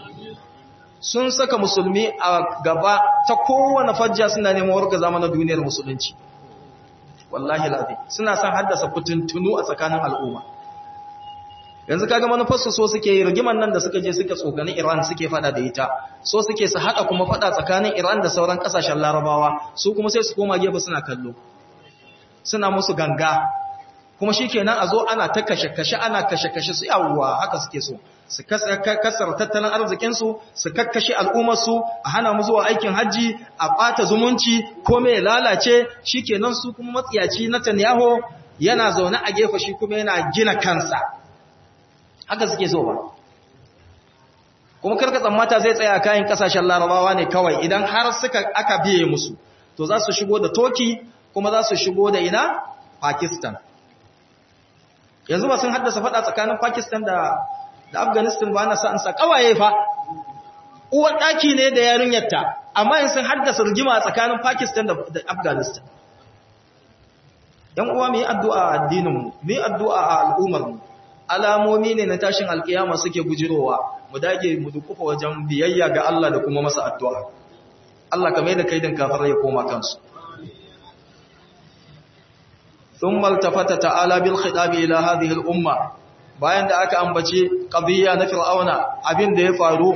sun saka musulmi a gaba ta kowane fajja suna neman warga zamanin duniyar musulunci wallahi lafi suna son haddasa fitintunu a tsakanin al'umma yanzu kaga manufarsu so suke yi rigiman nan da suka je suka tsogani Iran suke fada da ita so suke su hada kuma fada tsakanin Iran da sauran kasashen Larabawa su kuma sai su koma gefe suna kallo suna musu ganga kuma shikenan a zo ana ta kashe kashe ana kashe kashe su yawwa haka suke so su kasar tattalin arzikin su su kakkashe al'ummar su a hana mu zuwa aikin haji a bata zumunci ko me lalace shikenan su kuma matsiyaci na Netanyahu yana zaune a gefe shi kuma yana gina kansa haka suke so ba kuma karka tsammata zai tsaya kayan kasashen larabawa ne kawai idan har suka aka biye musu to za su shigo da toki kuma za su shigo da ina pakistan yanzu ba sun haddasa fada tsakanin pakistan da da afghanistan ba na sa'ansa kawaye fa uwar daki ne da yarinyarta amma in sun haddasa rigima tsakanin pakistan da afghanistan yan uwa mu yi addu'a a addininmu mu yi addu'a a al'ummarmu alamomi ne na tashin alkiyama suke gujirowa mu dage mu dukufa wajen biyayya ga Allah da kuma masa addu'a Allah kamar da kaidin kafar ya koma kansu thumma altafata ta'ala bil khitab ila hadhihi al umma bayan da aka ambace qadiyya na fir'auna abin da ya faru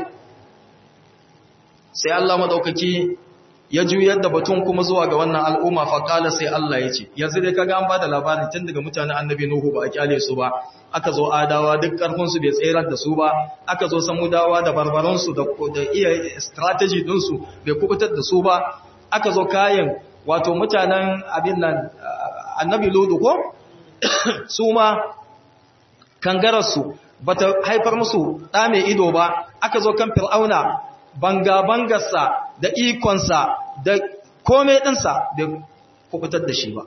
sai Allah madaukaki ya juyar da batun kuma zuwa ga wannan al'umma fa kala sai Allah ya ce yanzu dai kaga an bada labarin tun daga mutanen annabi nuhu ba a kyale su ba aka zo adawa duk karfin su bai tsayar da su ba aka zo samudawa da barbaran su da da iya strategy din su bai kubutar da su ba aka zo kayan wato mutanen abin nan annabi ludu ko su ma kangarar su bata haifar musu da mai ido ba aka zo kan fir'auna banga-bangarsa da ikonsa da komai ɗinsa da kubutar da shi ba.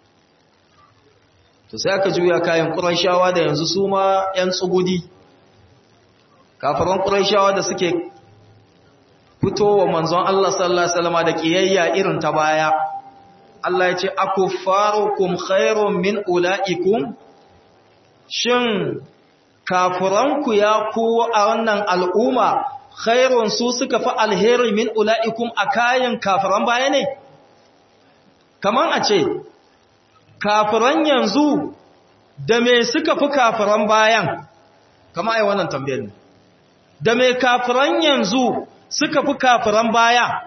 To sai aka juya kayan ƙuraishawa da yanzu su ma ‘yan tsugudi, kafaran ƙuraishawa da suke fitowa manzon Allah sallallahu Alaihi Wasallama da ƙiyayya irin ta baya. Allah ya ce, Aku farukum khairun min ula'ikum, shin kafuranku ya kuwa a wannan al'umma khairun su suka fi alheri min ula'ikum a kayan kafiran baya ne? Kaman a ce, kafiran yanzu da me suka fi kafiran bayan, kama ai wannan tambayar ne, da me kafiran yanzu suka fi kafiran baya?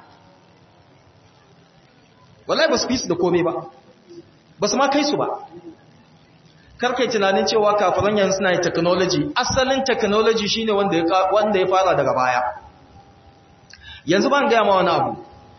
Wallahi ba su fi su da kome ba, ba su ma kai su ba. karkai tunanin cewa kafiran yanzu suna technology asalin technology shine wanda ya wanda ya fara daga baya yanzu ban ga ma wani abu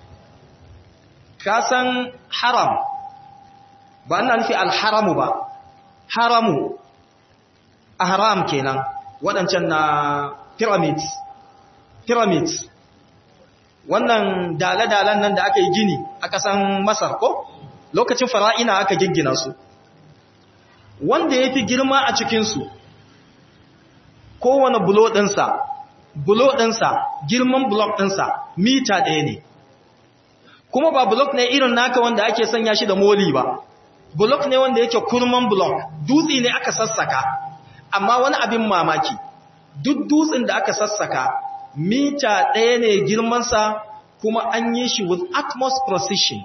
ka san haram ba ina nufi alharamu ba haramu ahram kenan waɗancan na pyramids pyramids wannan dale-dalen nan da aka yi gini a ƙasan masar ko lokacin fara'ina aka giggina su wanda ya fi girma a cikinsu kowane bulo ɗinsa bulo ɗinsa girman blok ɗinsa mita ɗaya ne kuma ba blok ne irin naka wanda ake sanya shi da moli ba blok ne wanda yake kurman blok dutse ne aka sassaka amma wani abin mamaki duk dutsen da aka sassaka mita ɗaya ne girmansa kuma an yi shi with utmost precision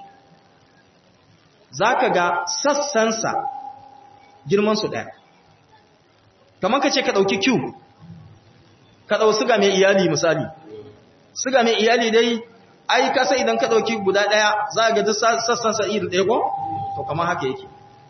za ka ga sassansa girmansu ɗaya kamar ka ce ka ɗauki cube ka ɗau siga mai iyali misali siga mai iyali dai ai kasa idan ka ɗauki guda ɗaya za ga duk sassansa iri ɗaya ko? to kamar haka yake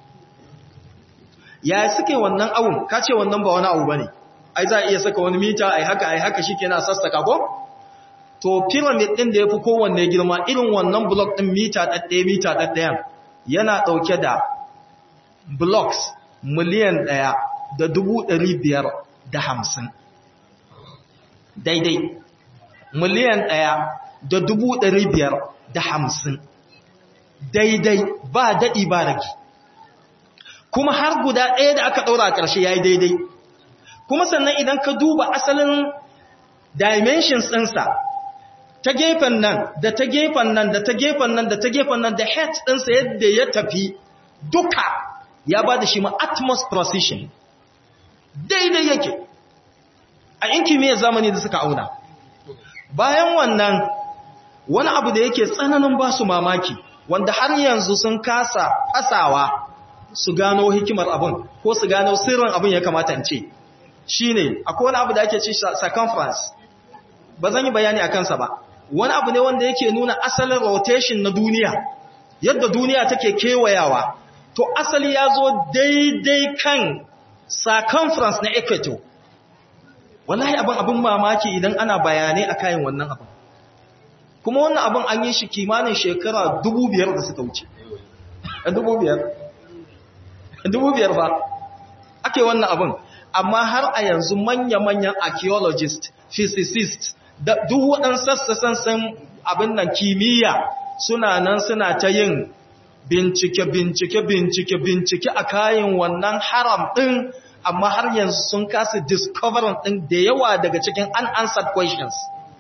ya suke wannan awun ka ce wannan ba wani abu ba ne ai za a iya saka wani mita ai haka ai haka shi kenan sassaka ko? to pyramid ɗin da ya fi kowanne girma irin wannan block ɗin mita ɗaɗɗaya mita ɗaɗɗayan yana ɗauke da blocks miliyan ɗaya da dubu ɗari biyar da hamsin daidai miliyan ɗaya da dubu ɗari biyar da hamsin daidai ba daɗi ba rage kuma har guda ɗaya da aka ɗaura a ƙarshe ya yi daidai kuma sannan idan ka duba asalin dimensions ɗinsa ta gefen nan da ta gefen nan da ta gefen nan da ta gefen nan da head ɗinsa yadda ya tafi duka ya ba da shi ma atmos precision daidai yake a in kimiyyar zamani da suka auna bayan wannan wani abu da yake tsananin ba su mamaki wanda har yanzu sun kasa fasawa su gano hikimar abin ko su gano sirrin abin ya kamata in ce shi ne akwai wani abu da ake ce circumference ba zan yi bayani a kansa ba wani abu ne wanda yake nuna asalin rotation na duniya yadda duniya take kewayawa to asali ya zo daidai kan circumference na equator wallahi abin abin mamaki idan ana bayanai a kayan wannan abin kuma wannan abin an yi shi kimanin shekara dubu biyar da suka wuce dubu biyar dubu biyar ba ake wannan abin amma har a yanzu manya-manyan archaeologist physicist da duk waɗansu sassan abin nan kimiyya suna nan suna ta yin bincike bincike bincike bincike a kayan wannan haram ɗin amma har yanzu sun kasa discovering ɗin da yawa daga cikin unanswered questions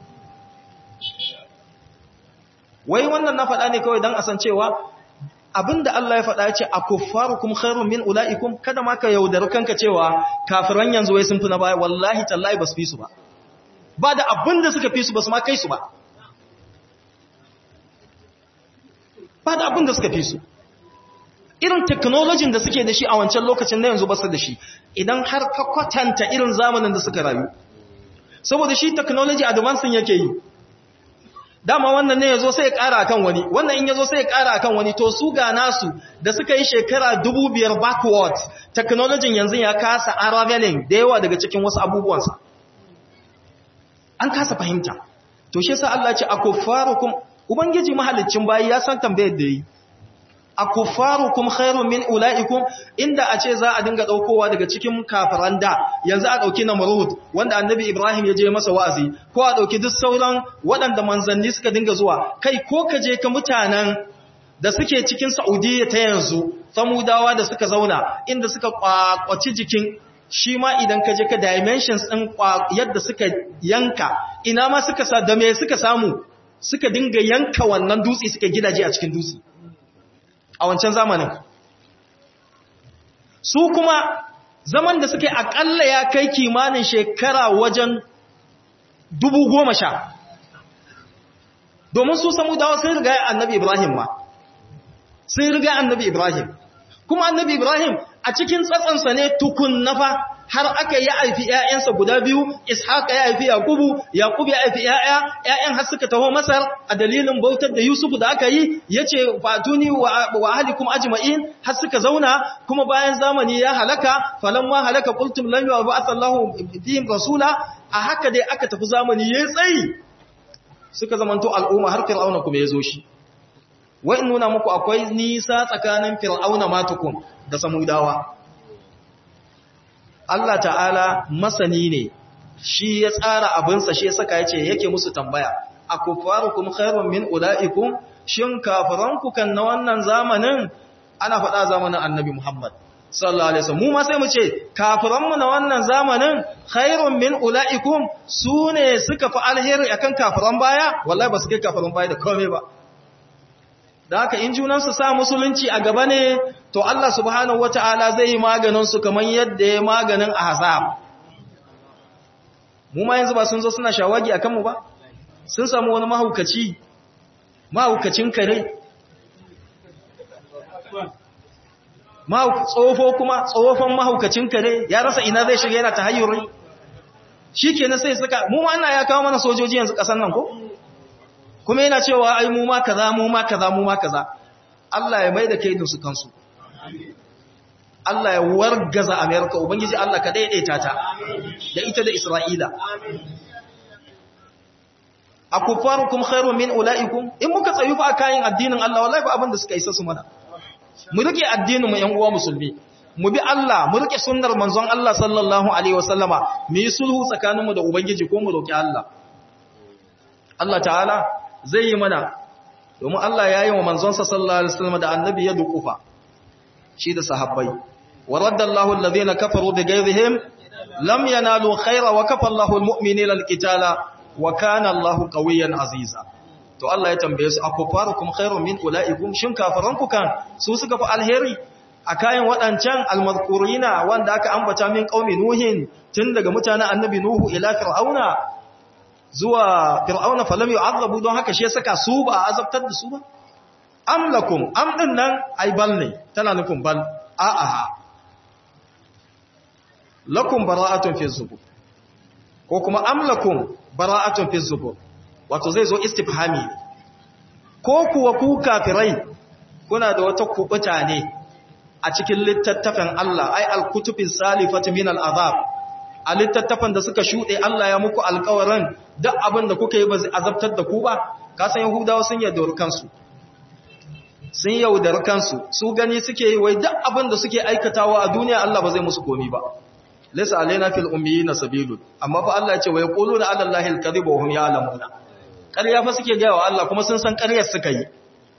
wai wannan na faɗa ne kawai don a san cewa abinda Allah ya faɗa ce a kuffarukum khairun min ula'ikum kada ma ka yaudari kanka cewa kafiran yanzu wai sun fi na baya wallahi tallahi ba su fi su ba ba da abinda suka fi su ba su ma kai su ba ba da abinda suka fi su irin technology da suke da shi a wancan lokacin na yanzu ba su da shi idan har ka kwatanta irin zamanin da suka rayu saboda shi technology advancing yake yi dama wannan ne yazo sai ya ƙara akan wani wannan in yazo sai ya ƙara akan wani to su ga nasu da suka yi shekara 2000 backward technology yanzu ya kasa unraveling da yawa daga cikin wasu abubuwansa an kasa fahimta to shi yasa Allah ya ce akuffarukum ubangiji mahalicin bayi ya san tambayar da yi akuffarukum khairun min ulaikum inda a ce za a dinga daukowa daga cikin kafiran da yanzu a dauki namrud wanda annabi ibrahim ya je masa wa'azi ko a dauki duk sauran waɗanda manzanni suka dinga zuwa kai ko ka je ka mutanen da suke cikin saudiya ta yanzu samudawa da suka zauna inda suka kwakwaci jikin shi ma idan ka je ka dimensions din yadda suka yanka ina ma suka sa da me suka samu suka dinga yanka wannan dutse suka gidaje a cikin dutse a wancan zamanin su kuma zaman da suke akalla ya kai kimanin shekara wajen dubu goma sha domin su samu dawa sun riga annabi ibrahim ma sun riga annabi ibrahim kuma annabi ibrahim a cikin tsatsansa ne tukun nafa har aka yi haifi ƴaƴansa guda biyu ishaqa ya haifi yaqubu yaqub ya haifi ƴaƴa ƴaƴan har suka taho masar a dalilin bautar da yusuf da aka yi yace fatuni wa ahlikum ajma'in har suka zauna kuma bayan zamani ya halaka falamma halaka qultum lan yub'ath Allahu fihim rasula a haka dai aka tafi zamani yayi tsayi suka zamanto al'umma har fir'auna kuma yazo shi wai in nuna muku akwai nisa tsakanin fir'auna matukum da samudawa Allah ta'ala masani ne shi ya tsara abinsa shi ya saka yace yake musu tambaya akufarukum khairun min ulaikum shin kafiranku kan na wannan zamanin ana faɗa zamanin annabi Muhammad sallallahu alaihi wasallam mu ma sai mu ce kafiranmu na wannan zamanin khairun min ulaikum sune suka fi alheri akan kafiran baya wallahi ba su kai kafiran baya da komai ba da haka in junansu sa musulunci a gaba ne to Allah subhanahu wata'ala zai yi maganin su kamar yadda ya maganin ahzab mu ma yanzu ba sun zo suna shawagi akan mu ba sun samu wani mahaukaci mahaukacin kare tsofo kuma tsofon mahaukacin kare ya rasa ina zai shiga yana tahayyuri shikenan sai suka mu ma ana ya kawo mana sojoji yanzu kasan nan ko kuma yana cewa ai mu ma kaza mu ma kaza mu ma kaza Allah ya maida kaidin su kansu Allah ya wargaza America ubangiji Allah ka daidaita ta da ita da Isra'ila akufarukum khairu min ulaikum in muka tsayu fa kayan addinin Allah wallahi ba abin da suka isa su mana mu rike addinin mu yan uwa musulmi mu bi Allah mu rike sunnar manzon Allah sallallahu alaihi wasallama mu yi sulhu tsakaninmu da ubangiji ko mu roki Allah Allah ta'ala zai yi mana domin Allah ya yi wa manzonsa sallallahu alaihi wasallam da annabi ya dukufa shi da sahabbai wa raddallahu alladhina kafaru bighayzihim lam yanalu khayra wa kafa Allahu almu'minina alqitala wa kana Allahu qawiyyan aziza to Allah ya tambaye su akufarukum khairun min ulaikum shin kafaranku kan su suka fi alheri a kayan waɗancan almazkurina wanda aka ambata min qaumi nuhin tun daga mutanen annabi nuhu ila fir'auna zuwa fir'auna falam yu'azzabu don haka shi saka su ba a azabtar da su ba am lakum am din nan ai bal ne tana nufin bal a a lakum bara'atun fi zubur ko kuma am lakum bara'atun fi zubur wato zai zo istifhami ko kuwa ku kafirai kuna da wata kubuta ne a cikin littattafan Allah ai al-kutubis salifati min al-azab a littattafan da suka shuɗe Allah ya muku alkawarin duk abin da kuka yi ba zai azabtar da ku ba kasan yahudawa sun yaudar kansu sun yaudar kansu su gani suke yi wai duk abin da suke aikatawa a duniya Allah ba zai musu komi ba laysa alaina fil ummiyina sabilun amma fa Allah ya ce wa yaquluna ala allahi al-kadhiba wa hum ya'lamuna ƙarya fa suke gaya wa Allah kuma sun san ƙaryar suka yi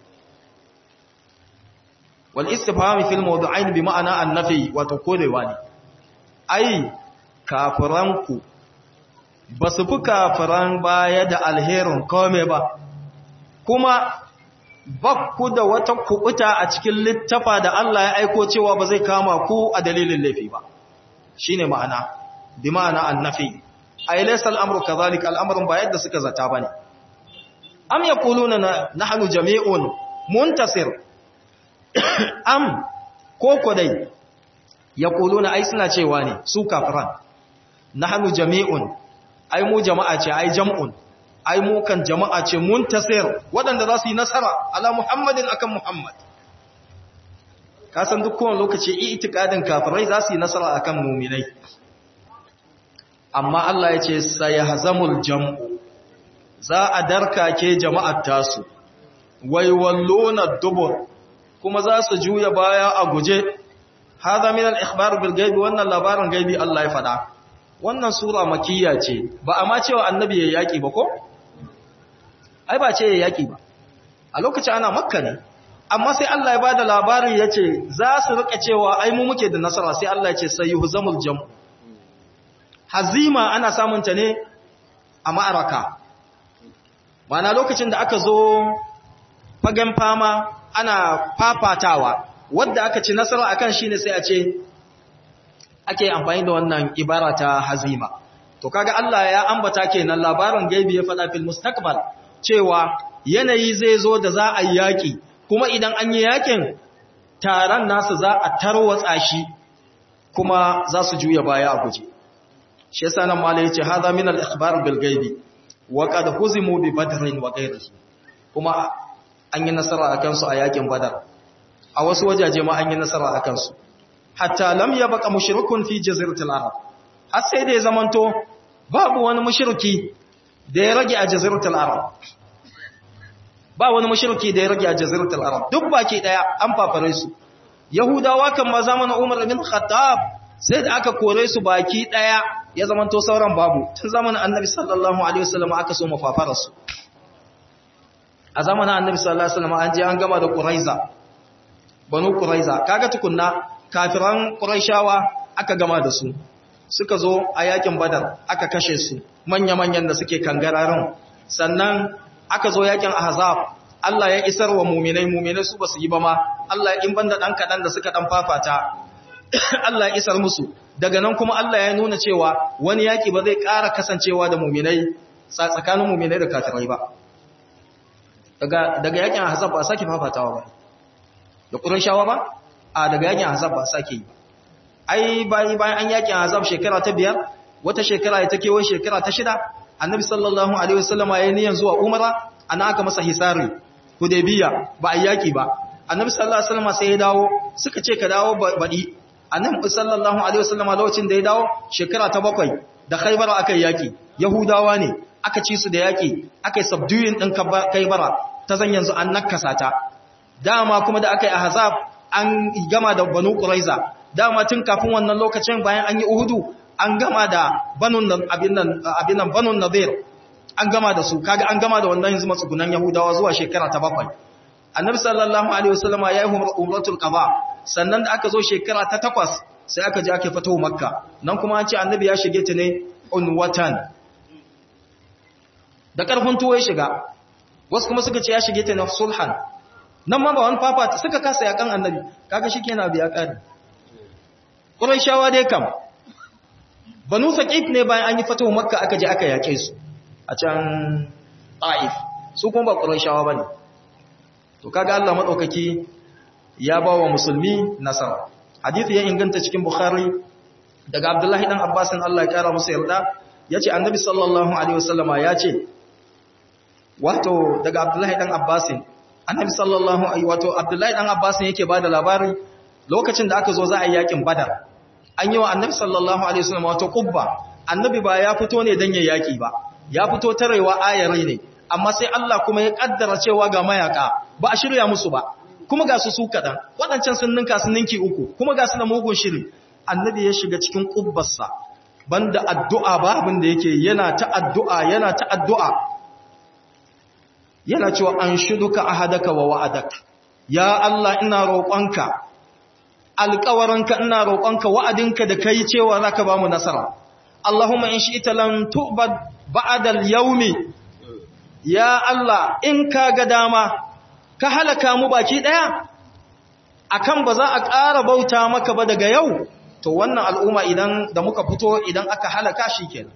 wal istifham fil mawdu'ain bi ma'ana an-nafi wato kodewa ne ai kafiranku ba su fi kafiran baya da alherin kome ba kuma ba ku da wata kubuta a cikin littafa da Allah ya aiko cewa ba zai kama ku a dalilin laifi ba shi ne ma'ana bi ma'ana annafi a yi laisar al'amur ka zalika al'amurin ba yadda suka zata ba ne am ya kulu na nahanu jami'un muntasir am ko kodai ya kulu na ai suna cewa ne su kafiran nahnu jami'un ai mu jama'a ce ai jam'un ai mu kan jama'a ce muntasir waɗanda za su yi nasara ala muhammadin akan muhammad ka san duk kowane lokaci itikadin kafirai za su yi nasara akan muminai amma Allah ya ce sayahzamul jam'u za a darkake jama'ar tasu wai wallona dubur kuma za su juya baya a guje hada min al-ikhbar bil gaibi wannan labarin gaibi Allah ya faɗa wannan sura makiyya ce ba a ma cewa annabi ya yaki ba ko ai ba ce ya yaki ba a lokacin ana makka ne amma sai Allah ya bada labari yace za su rika cewa ai mu muke da nasara sai Allah ya ce sayyuhzamul jam hazima ana samun ta ne a ma'araka Bana lokacin da aka zo fagen fama ana fafatawa wadda aka ci nasara akan shine sai a ce ake amfani da wannan ibara ta hazima to kaga Allah ya ambata kenan labarin gaibi ya faɗa fil mustaqbal cewa yanayi zai zo da za a yaki kuma idan an yi yakin taron nasu za a tarwatsa shi kuma za su juya baya a guje shi yasa nan malai yace hadha min al-ikhbar bil ghaibi wa qad huzimu bi badrin wa ghayrihi kuma an yi nasara akan su a yakin badar a wasu wajaje ma an yi nasara akan su hatta lam yabqa mushrikun fi jaziratil arab har sai da ya zamanto babu wani mushriki da ya rage a jaziratul arab ba wani mushriki da ya rage a jaziratul arab duk baki daya an fafare su yahudawa kan ma zamanin umar bin khattab sai da aka kore su baki daya ya zamanto sauran babu tun zamanin annabi sallallahu alaihi wasallam aka so mafafara su a zamanin annabi sallallahu alaihi wasallam an je an gama da quraiza banu quraiza kaga tukunna kafiran quraishawa aka gama da su suka zo a yakin badar aka kashe su manya-manyan da suke kangararin sannan aka zo yakin ahzab Allah ya isar wa muminai muminai su basu yi ba ma Allah in banda dan kadan da suka dan fafata Allah ya isar musu daga nan kuma Allah ya nuna cewa wani yaki ba zai ƙara kasancewa da muminai tsakanin muminai da kafirai ba daga daga yakin ahzab ba sake fafatawa ba da qurayshawa ba a daga yakin ahzab ba sake yi ai bayan bayan an yakin azab shekara ta biyar wata shekara ta kewaye shekara ta shida annabi sallallahu alaihi wasallama ya niyan zuwa umara ana aka masa hisari hudaybiya ba a yaki ba annabi sallallahu alaihi wasallama sai ya dawo suka ce ka dawo baɗi annabi sallallahu alaihi wasallama lokacin da ya dawo shekara ta bakwai da khaybar aka yaki yahudawa ne aka ci su da yaki aka yi subduing din kaybara ta zan yanzu an nakasa ta dama kuma da aka yi ahzab an gama da banu quraiza dama tun kafin wannan lokacin bayan an yi uhudu an gama da banun abin nan banun nadir an gama da su kaga an gama da wannan yanzu matsugunan yahudawa zuwa shekara ta bakwai annabi sallallahu alaihi wasallama ya yi umratul qaba sannan da aka zo shekara ta takwas sai aka je aka fito makka nan kuma an ce annabi ya shige ta ne unwatan da karfin tuwo ya shiga wasu kuma suka ce ya shige ta ne sulhan nan ma ba wani fafa suka kasa yakan annabi kaga shikenan biya kare Qurayshawa dai kam Banu Saqif ne bayan an yi fatahu Makka aka je aka yake su a can Taif su kuma ba Qurayshawa bane to kaga Allah madaukaki ya ba wa musulmi nasara hadisi ya inganta cikin Bukhari daga Abdullahi dan Abbas Allah ya kara musu yarda yace Annabi sallallahu alaihi wasallama yace wato daga Abdullahi dan Abbas Annabi sallallahu alaihi wato Abdullahi dan Abbas yake bada labari lokacin da aka zo za a yi yakin Badar an yi wa annabi sallallahu alaihi wasallam wato kubba annabi ba ya fito ne dan ya yaki ba ya fito tarewa ayarai ne amma sai Allah kuma ya kaddara cewa ga mayaka ba a shirya musu ba kuma ga su su kadan wadancan sun ninka sun ninki uku kuma ga su da mugun shiri annabi ya shiga cikin kubbarsa banda addu'a ba abin da yake yana ta addu'a yana ta addu'a yana cewa an shuduka ahadaka wa wa'adaka ya Allah ina roƙonka alƙawarinka ina roƙonka wa'adinka da kai cewa zaka ba mu nasara Allahumma in shi'ta lan tu'bad ba'da al-yawmi ya Allah in ka ga dama ka halaka mu baki daya akan ba za a ƙara bauta maka ba daga yau to wannan al'umma idan da muka fito idan aka halaka shi kenan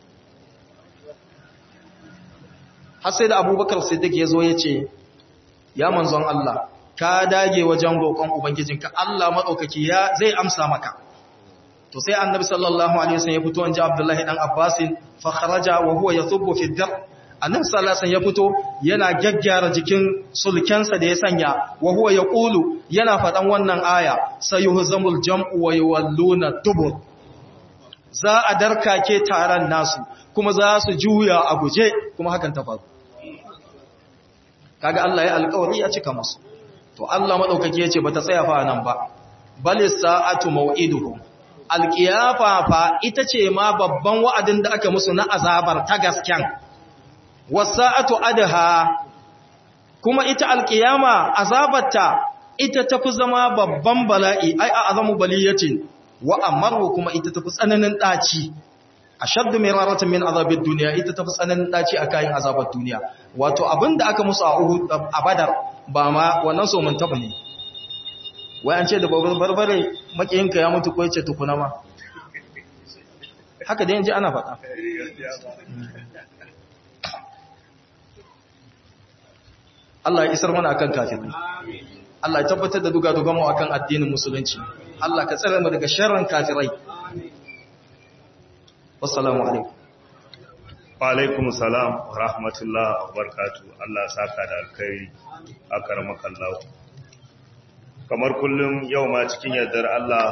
har sai da abubakar siddiq ya zo ya ce ya manzon Allah ka dage wajen roƙon ubangijinka Allah maɗaukaki ya zai amsa maka to sai annabi sallallahu alaihi wasallam ya fito anje abdullahi dan abbas fa kharaja wa huwa yathubbu fi dar annabi sallallahu alaihi wasallam ya fito yana gaggyara jikin sulkensa da ya sanya wa huwa yaqulu yana faɗan wannan aya sayuhzamul jam'u wa yawalluna dubur za a darkake taron nasu kuma za su juya a guje kuma hakan ta faru kaga Allah ya alƙawari ya cika musu to Allah madaukake yace bata tsaya fa nan ba balis sa'atu maw'iduhum alqiyafa fa ita ce ma babban wa'adin da aka musu na azabar ta gasken wasa'atu adha kuma ita alqiyama azabarta ita tafi zama babban bala'i ai a azamu baliyatin wa amaru kuma ita tafi tsananin daci ashaddu miraratan min azabid dunya ita tafi tsananin daci a kayan azabar duniya wato abinda aka musu a Uhud a Badar ba ma wannan so mun taba ne wai an ce da babbar barbare makiyinka ya mutu ko yace tukuna ma haka dai yanzu ana faɗa Allah ya isar mana akan kafirai Allah ya tabbatar da duga-dugan mu akan addinin musulunci Allah ka tsare mu daga sharrin kafirai wassalamu alaikum wa alaikum salam wa rahmatullah wa barakatuh Allah saka da alkhairi akaramakallahu kamar kullum yau ma cikin yardar Allah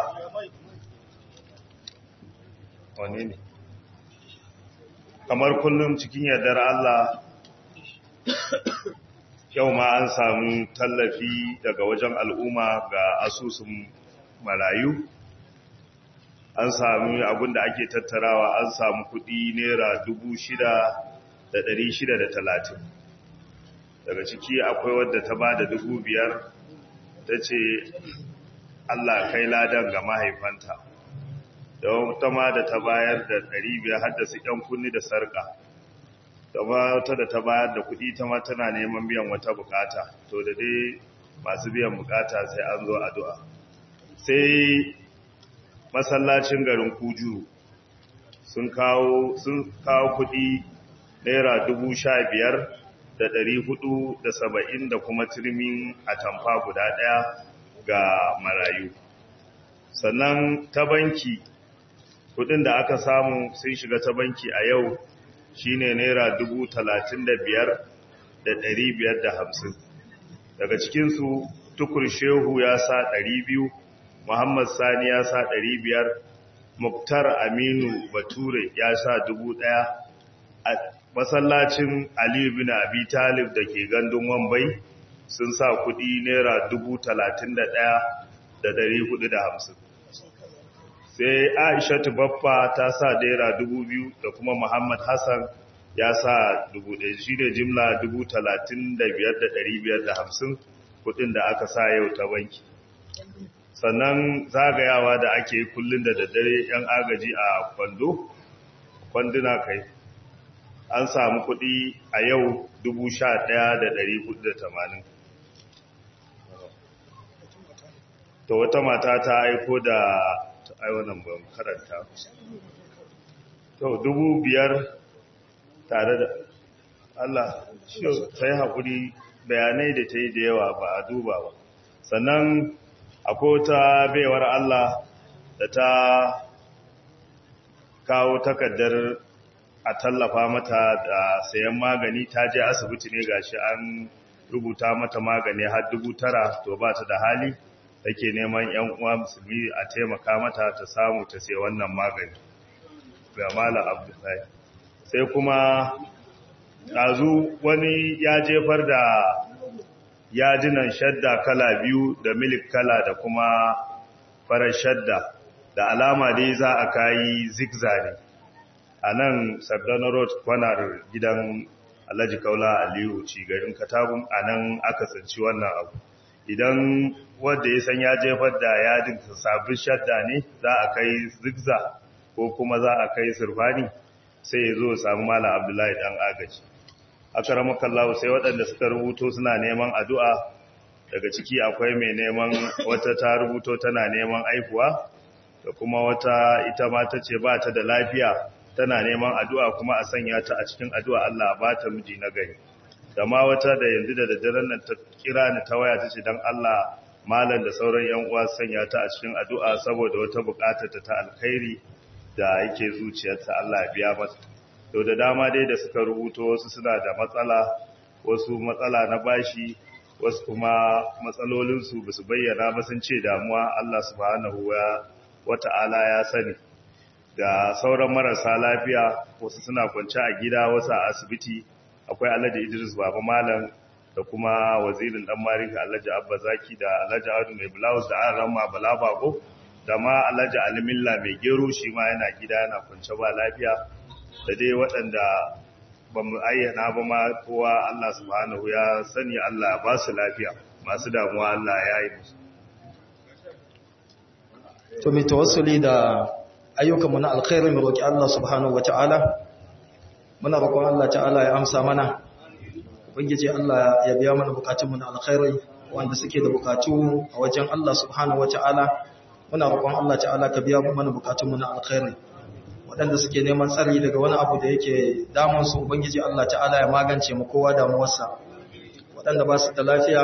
wane ne kamar kullum cikin yardar Allah yau ma an samu tallafi daga wajen al'umma ga asusun marayu an sami abinda ake tattarawa an samu kudi naira dubu shida da dari shida da talatin daga ciki akwai wadda ta ba da dubu biyar ta ce allah kai ladan ga mahaifanta da wata ma da ta bayar da dari biyar haddasa yan kunni da sarka da wata da ta bayar da kudi ta ma tana neman biyan wata bukata to da dai masu biyan bukata sai an zo addu'a sai masallacin garin kuju sun kawo sun kawo kudi naira dubu sha biyar da ɗari hudu da saba'in da kuma turmin atamfa guda ɗaya ga marayu sannan ta banki kudin da aka samu sun shiga ta banki a yau shine naira dubu talatin da biyar da ɗari biyar da hamsin daga cikinsu tukur shehu ya sa ɗari biyu Muhammad Sani ya sa ɗari biyar, Muktar Aminu Bature ya sa dubu ɗaya, a masallacin Aliyu bin Abi Talib da ke gandun Wambai sun sa kuɗi Naira dubu talatin da ɗaya da ɗari hudu da hamsin. Sai Aishatu Baffa ta sa Naira dubu biyu da kuma Muhammad Hassan ya sa dubu ɗaya shi ne jimla dubu talatin da biyar da ɗari biyar da hamsin kuɗin da aka sa yau ta banki. sannan zagayawa da ake yi kullum da daddare yan agaji a kwando kwanduna kai an samu kudi a yau 11,480 to wata mata ta aiko da aiwanan ban karanta to dubu biyar tare da Allah shi ta yi haƙuri bayanai da ta yi da yawa ba a duba ba sannan akwai wata baiwar Allah da ta kawo takardar a tallafa mata da sayan magani ta je asibiti ne gashi an rubuta mata magani har dubu tara to ba ta da hali take neman yan uwa musulmi a taimaka mata ta samu ta sai wannan magani ga malam abdullahi sai kuma ɗazu wani ya jefar da yajinan shadda kala biyu da milik kala da kuma farar shadda da alama dai za a kayi zigzag a nan sardana road kwanar gidan alhaji kaula aliyu ci garin katagun a nan aka tsinci wannan abu idan wanda ya san ya jefar da yadin sabbin shadda ne za a kai zigzag ko kuma za a kai surfani sai ya zo samu mala abdullahi dan agaji aka ramakallahu sai waɗanda suka rubuto suna neman addu'a daga ciki akwai mai neman wata ta rubuto tana neman aihuwa da kuma wata ita ma ta ce ba ta da lafiya tana neman addu'a kuma a sanya ta a cikin addu'a Allah ba ta miji na gari da ma wata da yanzu da daddaren nan ta kira ni ta waya ta ce don Allah malam da sauran yan uwa sanya ta a cikin addu'a saboda wata buƙatar ta ta alkhairi da yake zuciyarta Allah ya biya mata to da dama dai da suka rubuto wasu suna da matsala wasu matsala na bashi wasu kuma matsalolinsu ba su bayyana ba sun ce damuwa Allah subhanahu wa ta'ala ya sani da sauran marasa lafiya wasu suna kwance a gida wasu a asibiti akwai alhaji idris baba malam da kuma wazirin dan marika alhaji abba zaki da alhaji adu mai blouse da an rama bala bako da ma alhaji alimilla mai gero shi ma yana gida yana kwance ba lafiya da dai waɗanda ba mu ayyana ba ma kowa Allah subhanahu ya sani Allah ba su lafiya masu damuwa Allah ya yi musu. To mai tawassuli da ayyukanmu na alkhairin roƙi Allah subhanahu wata'ala muna roƙon Allah ta'ala ya amsa mana ubangiji Allah ya biya mana bukatunmu na alkhairai wanda suke da bukatu a wajen Allah subhanahu wata'ala muna roƙon Allah ta'ala ka biya mana bukatunmu na alkhairai waɗanda suke neman tsari daga wani abu da yake damunsu ubangiji Allah ta'ala ya magance mu kowa damuwarsa waɗanda ba su da lafiya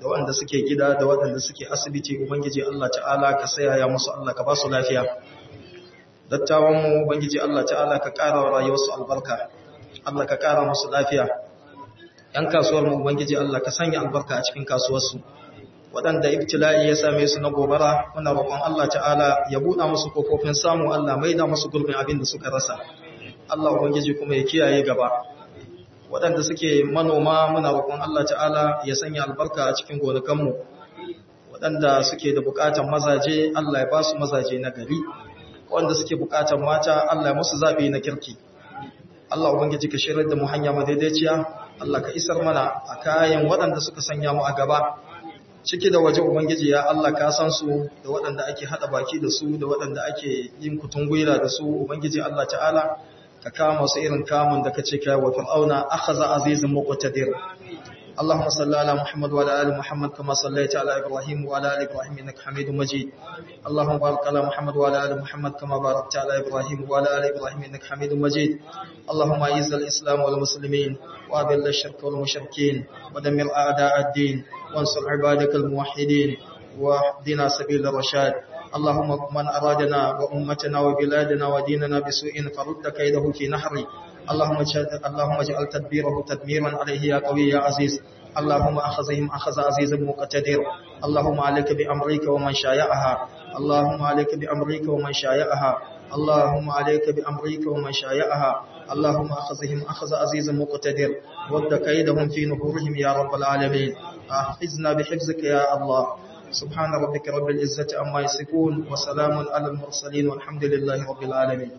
da waɗanda suke gida da waɗanda suke asibiti ubangiji Allah ta'ala ka sayaya musu Allah ka ba su lafiya dattawan mu ubangiji Allah ta'ala ka ƙara wa rayuwarsu albarka Allah ka ƙara musu lafiya ‘yan kasuwar mu ubangiji Allah ka sanya albarka a cikin kasuwarsu waɗanda ibtila'i ya same su na gobara muna roƙon Allah ta'ala ya buɗa musu kofofin samu Allah mai da musu gurbin abin da suka rasa Allah ubangiji kuma ya kiyaye gaba waɗanda suke manoma muna roƙon Allah ta'ala ya sanya albarka a cikin gonakanmu waɗanda suke da buƙatar mazaje Allah ya ba su mazaje na gari waɗanda suke buƙatar mata Allah ya musu zaɓi na kirki Allah ubangiji ka shirar da mu hanya madaidaiciya Allah ka isar mana a kayan waɗanda suka sanya mu a gaba ciki da waje ubangiji ya Allah ka san su da waɗanda ake hada baki da su da waɗanda ake yin kutun gwira da su ubangiji Allah ta'ala ka kama su irin kamun da kace kai wa fir'auna akhadha azizun muqtadir اللهم صل على محمد وعلى ال محمد كما صليت على ابراهيم وعلى ال ابراهيم انك حميد مجيد اللهم بارك على محمد وعلى ال محمد كما باركت على ابراهيم وعلى ال ابراهيم انك حميد مجيد اللهم اعز الاسلام والمسلمين واذل الشرك والمشركين ودمر اعداء الدين وانصر عبادك الموحدين واهدنا سبيل الرشاد اللهم من أرادنا وأمتنا وبلادنا وديننا بسوء فرد كيده في نحره اللهم اللهم اجعل تدبيره تدميرا عليه يا قوي يا عزيز اللهم أخذهم أخذ عزيز مقتدر اللهم عليك بأمريك ومن شايعها اللهم عليك بأمريك ومن شايعها اللهم عليك بأمريك ومن شايعها اللهم أخذهم أخذ عزيز مقتدر ود كيدهم في نحورهم يا رب العالمين أحفظنا بحفظك يا الله سبحان ربك رب العزة عما يصفون وسلام على المرسلين والحمد لله رب العالمين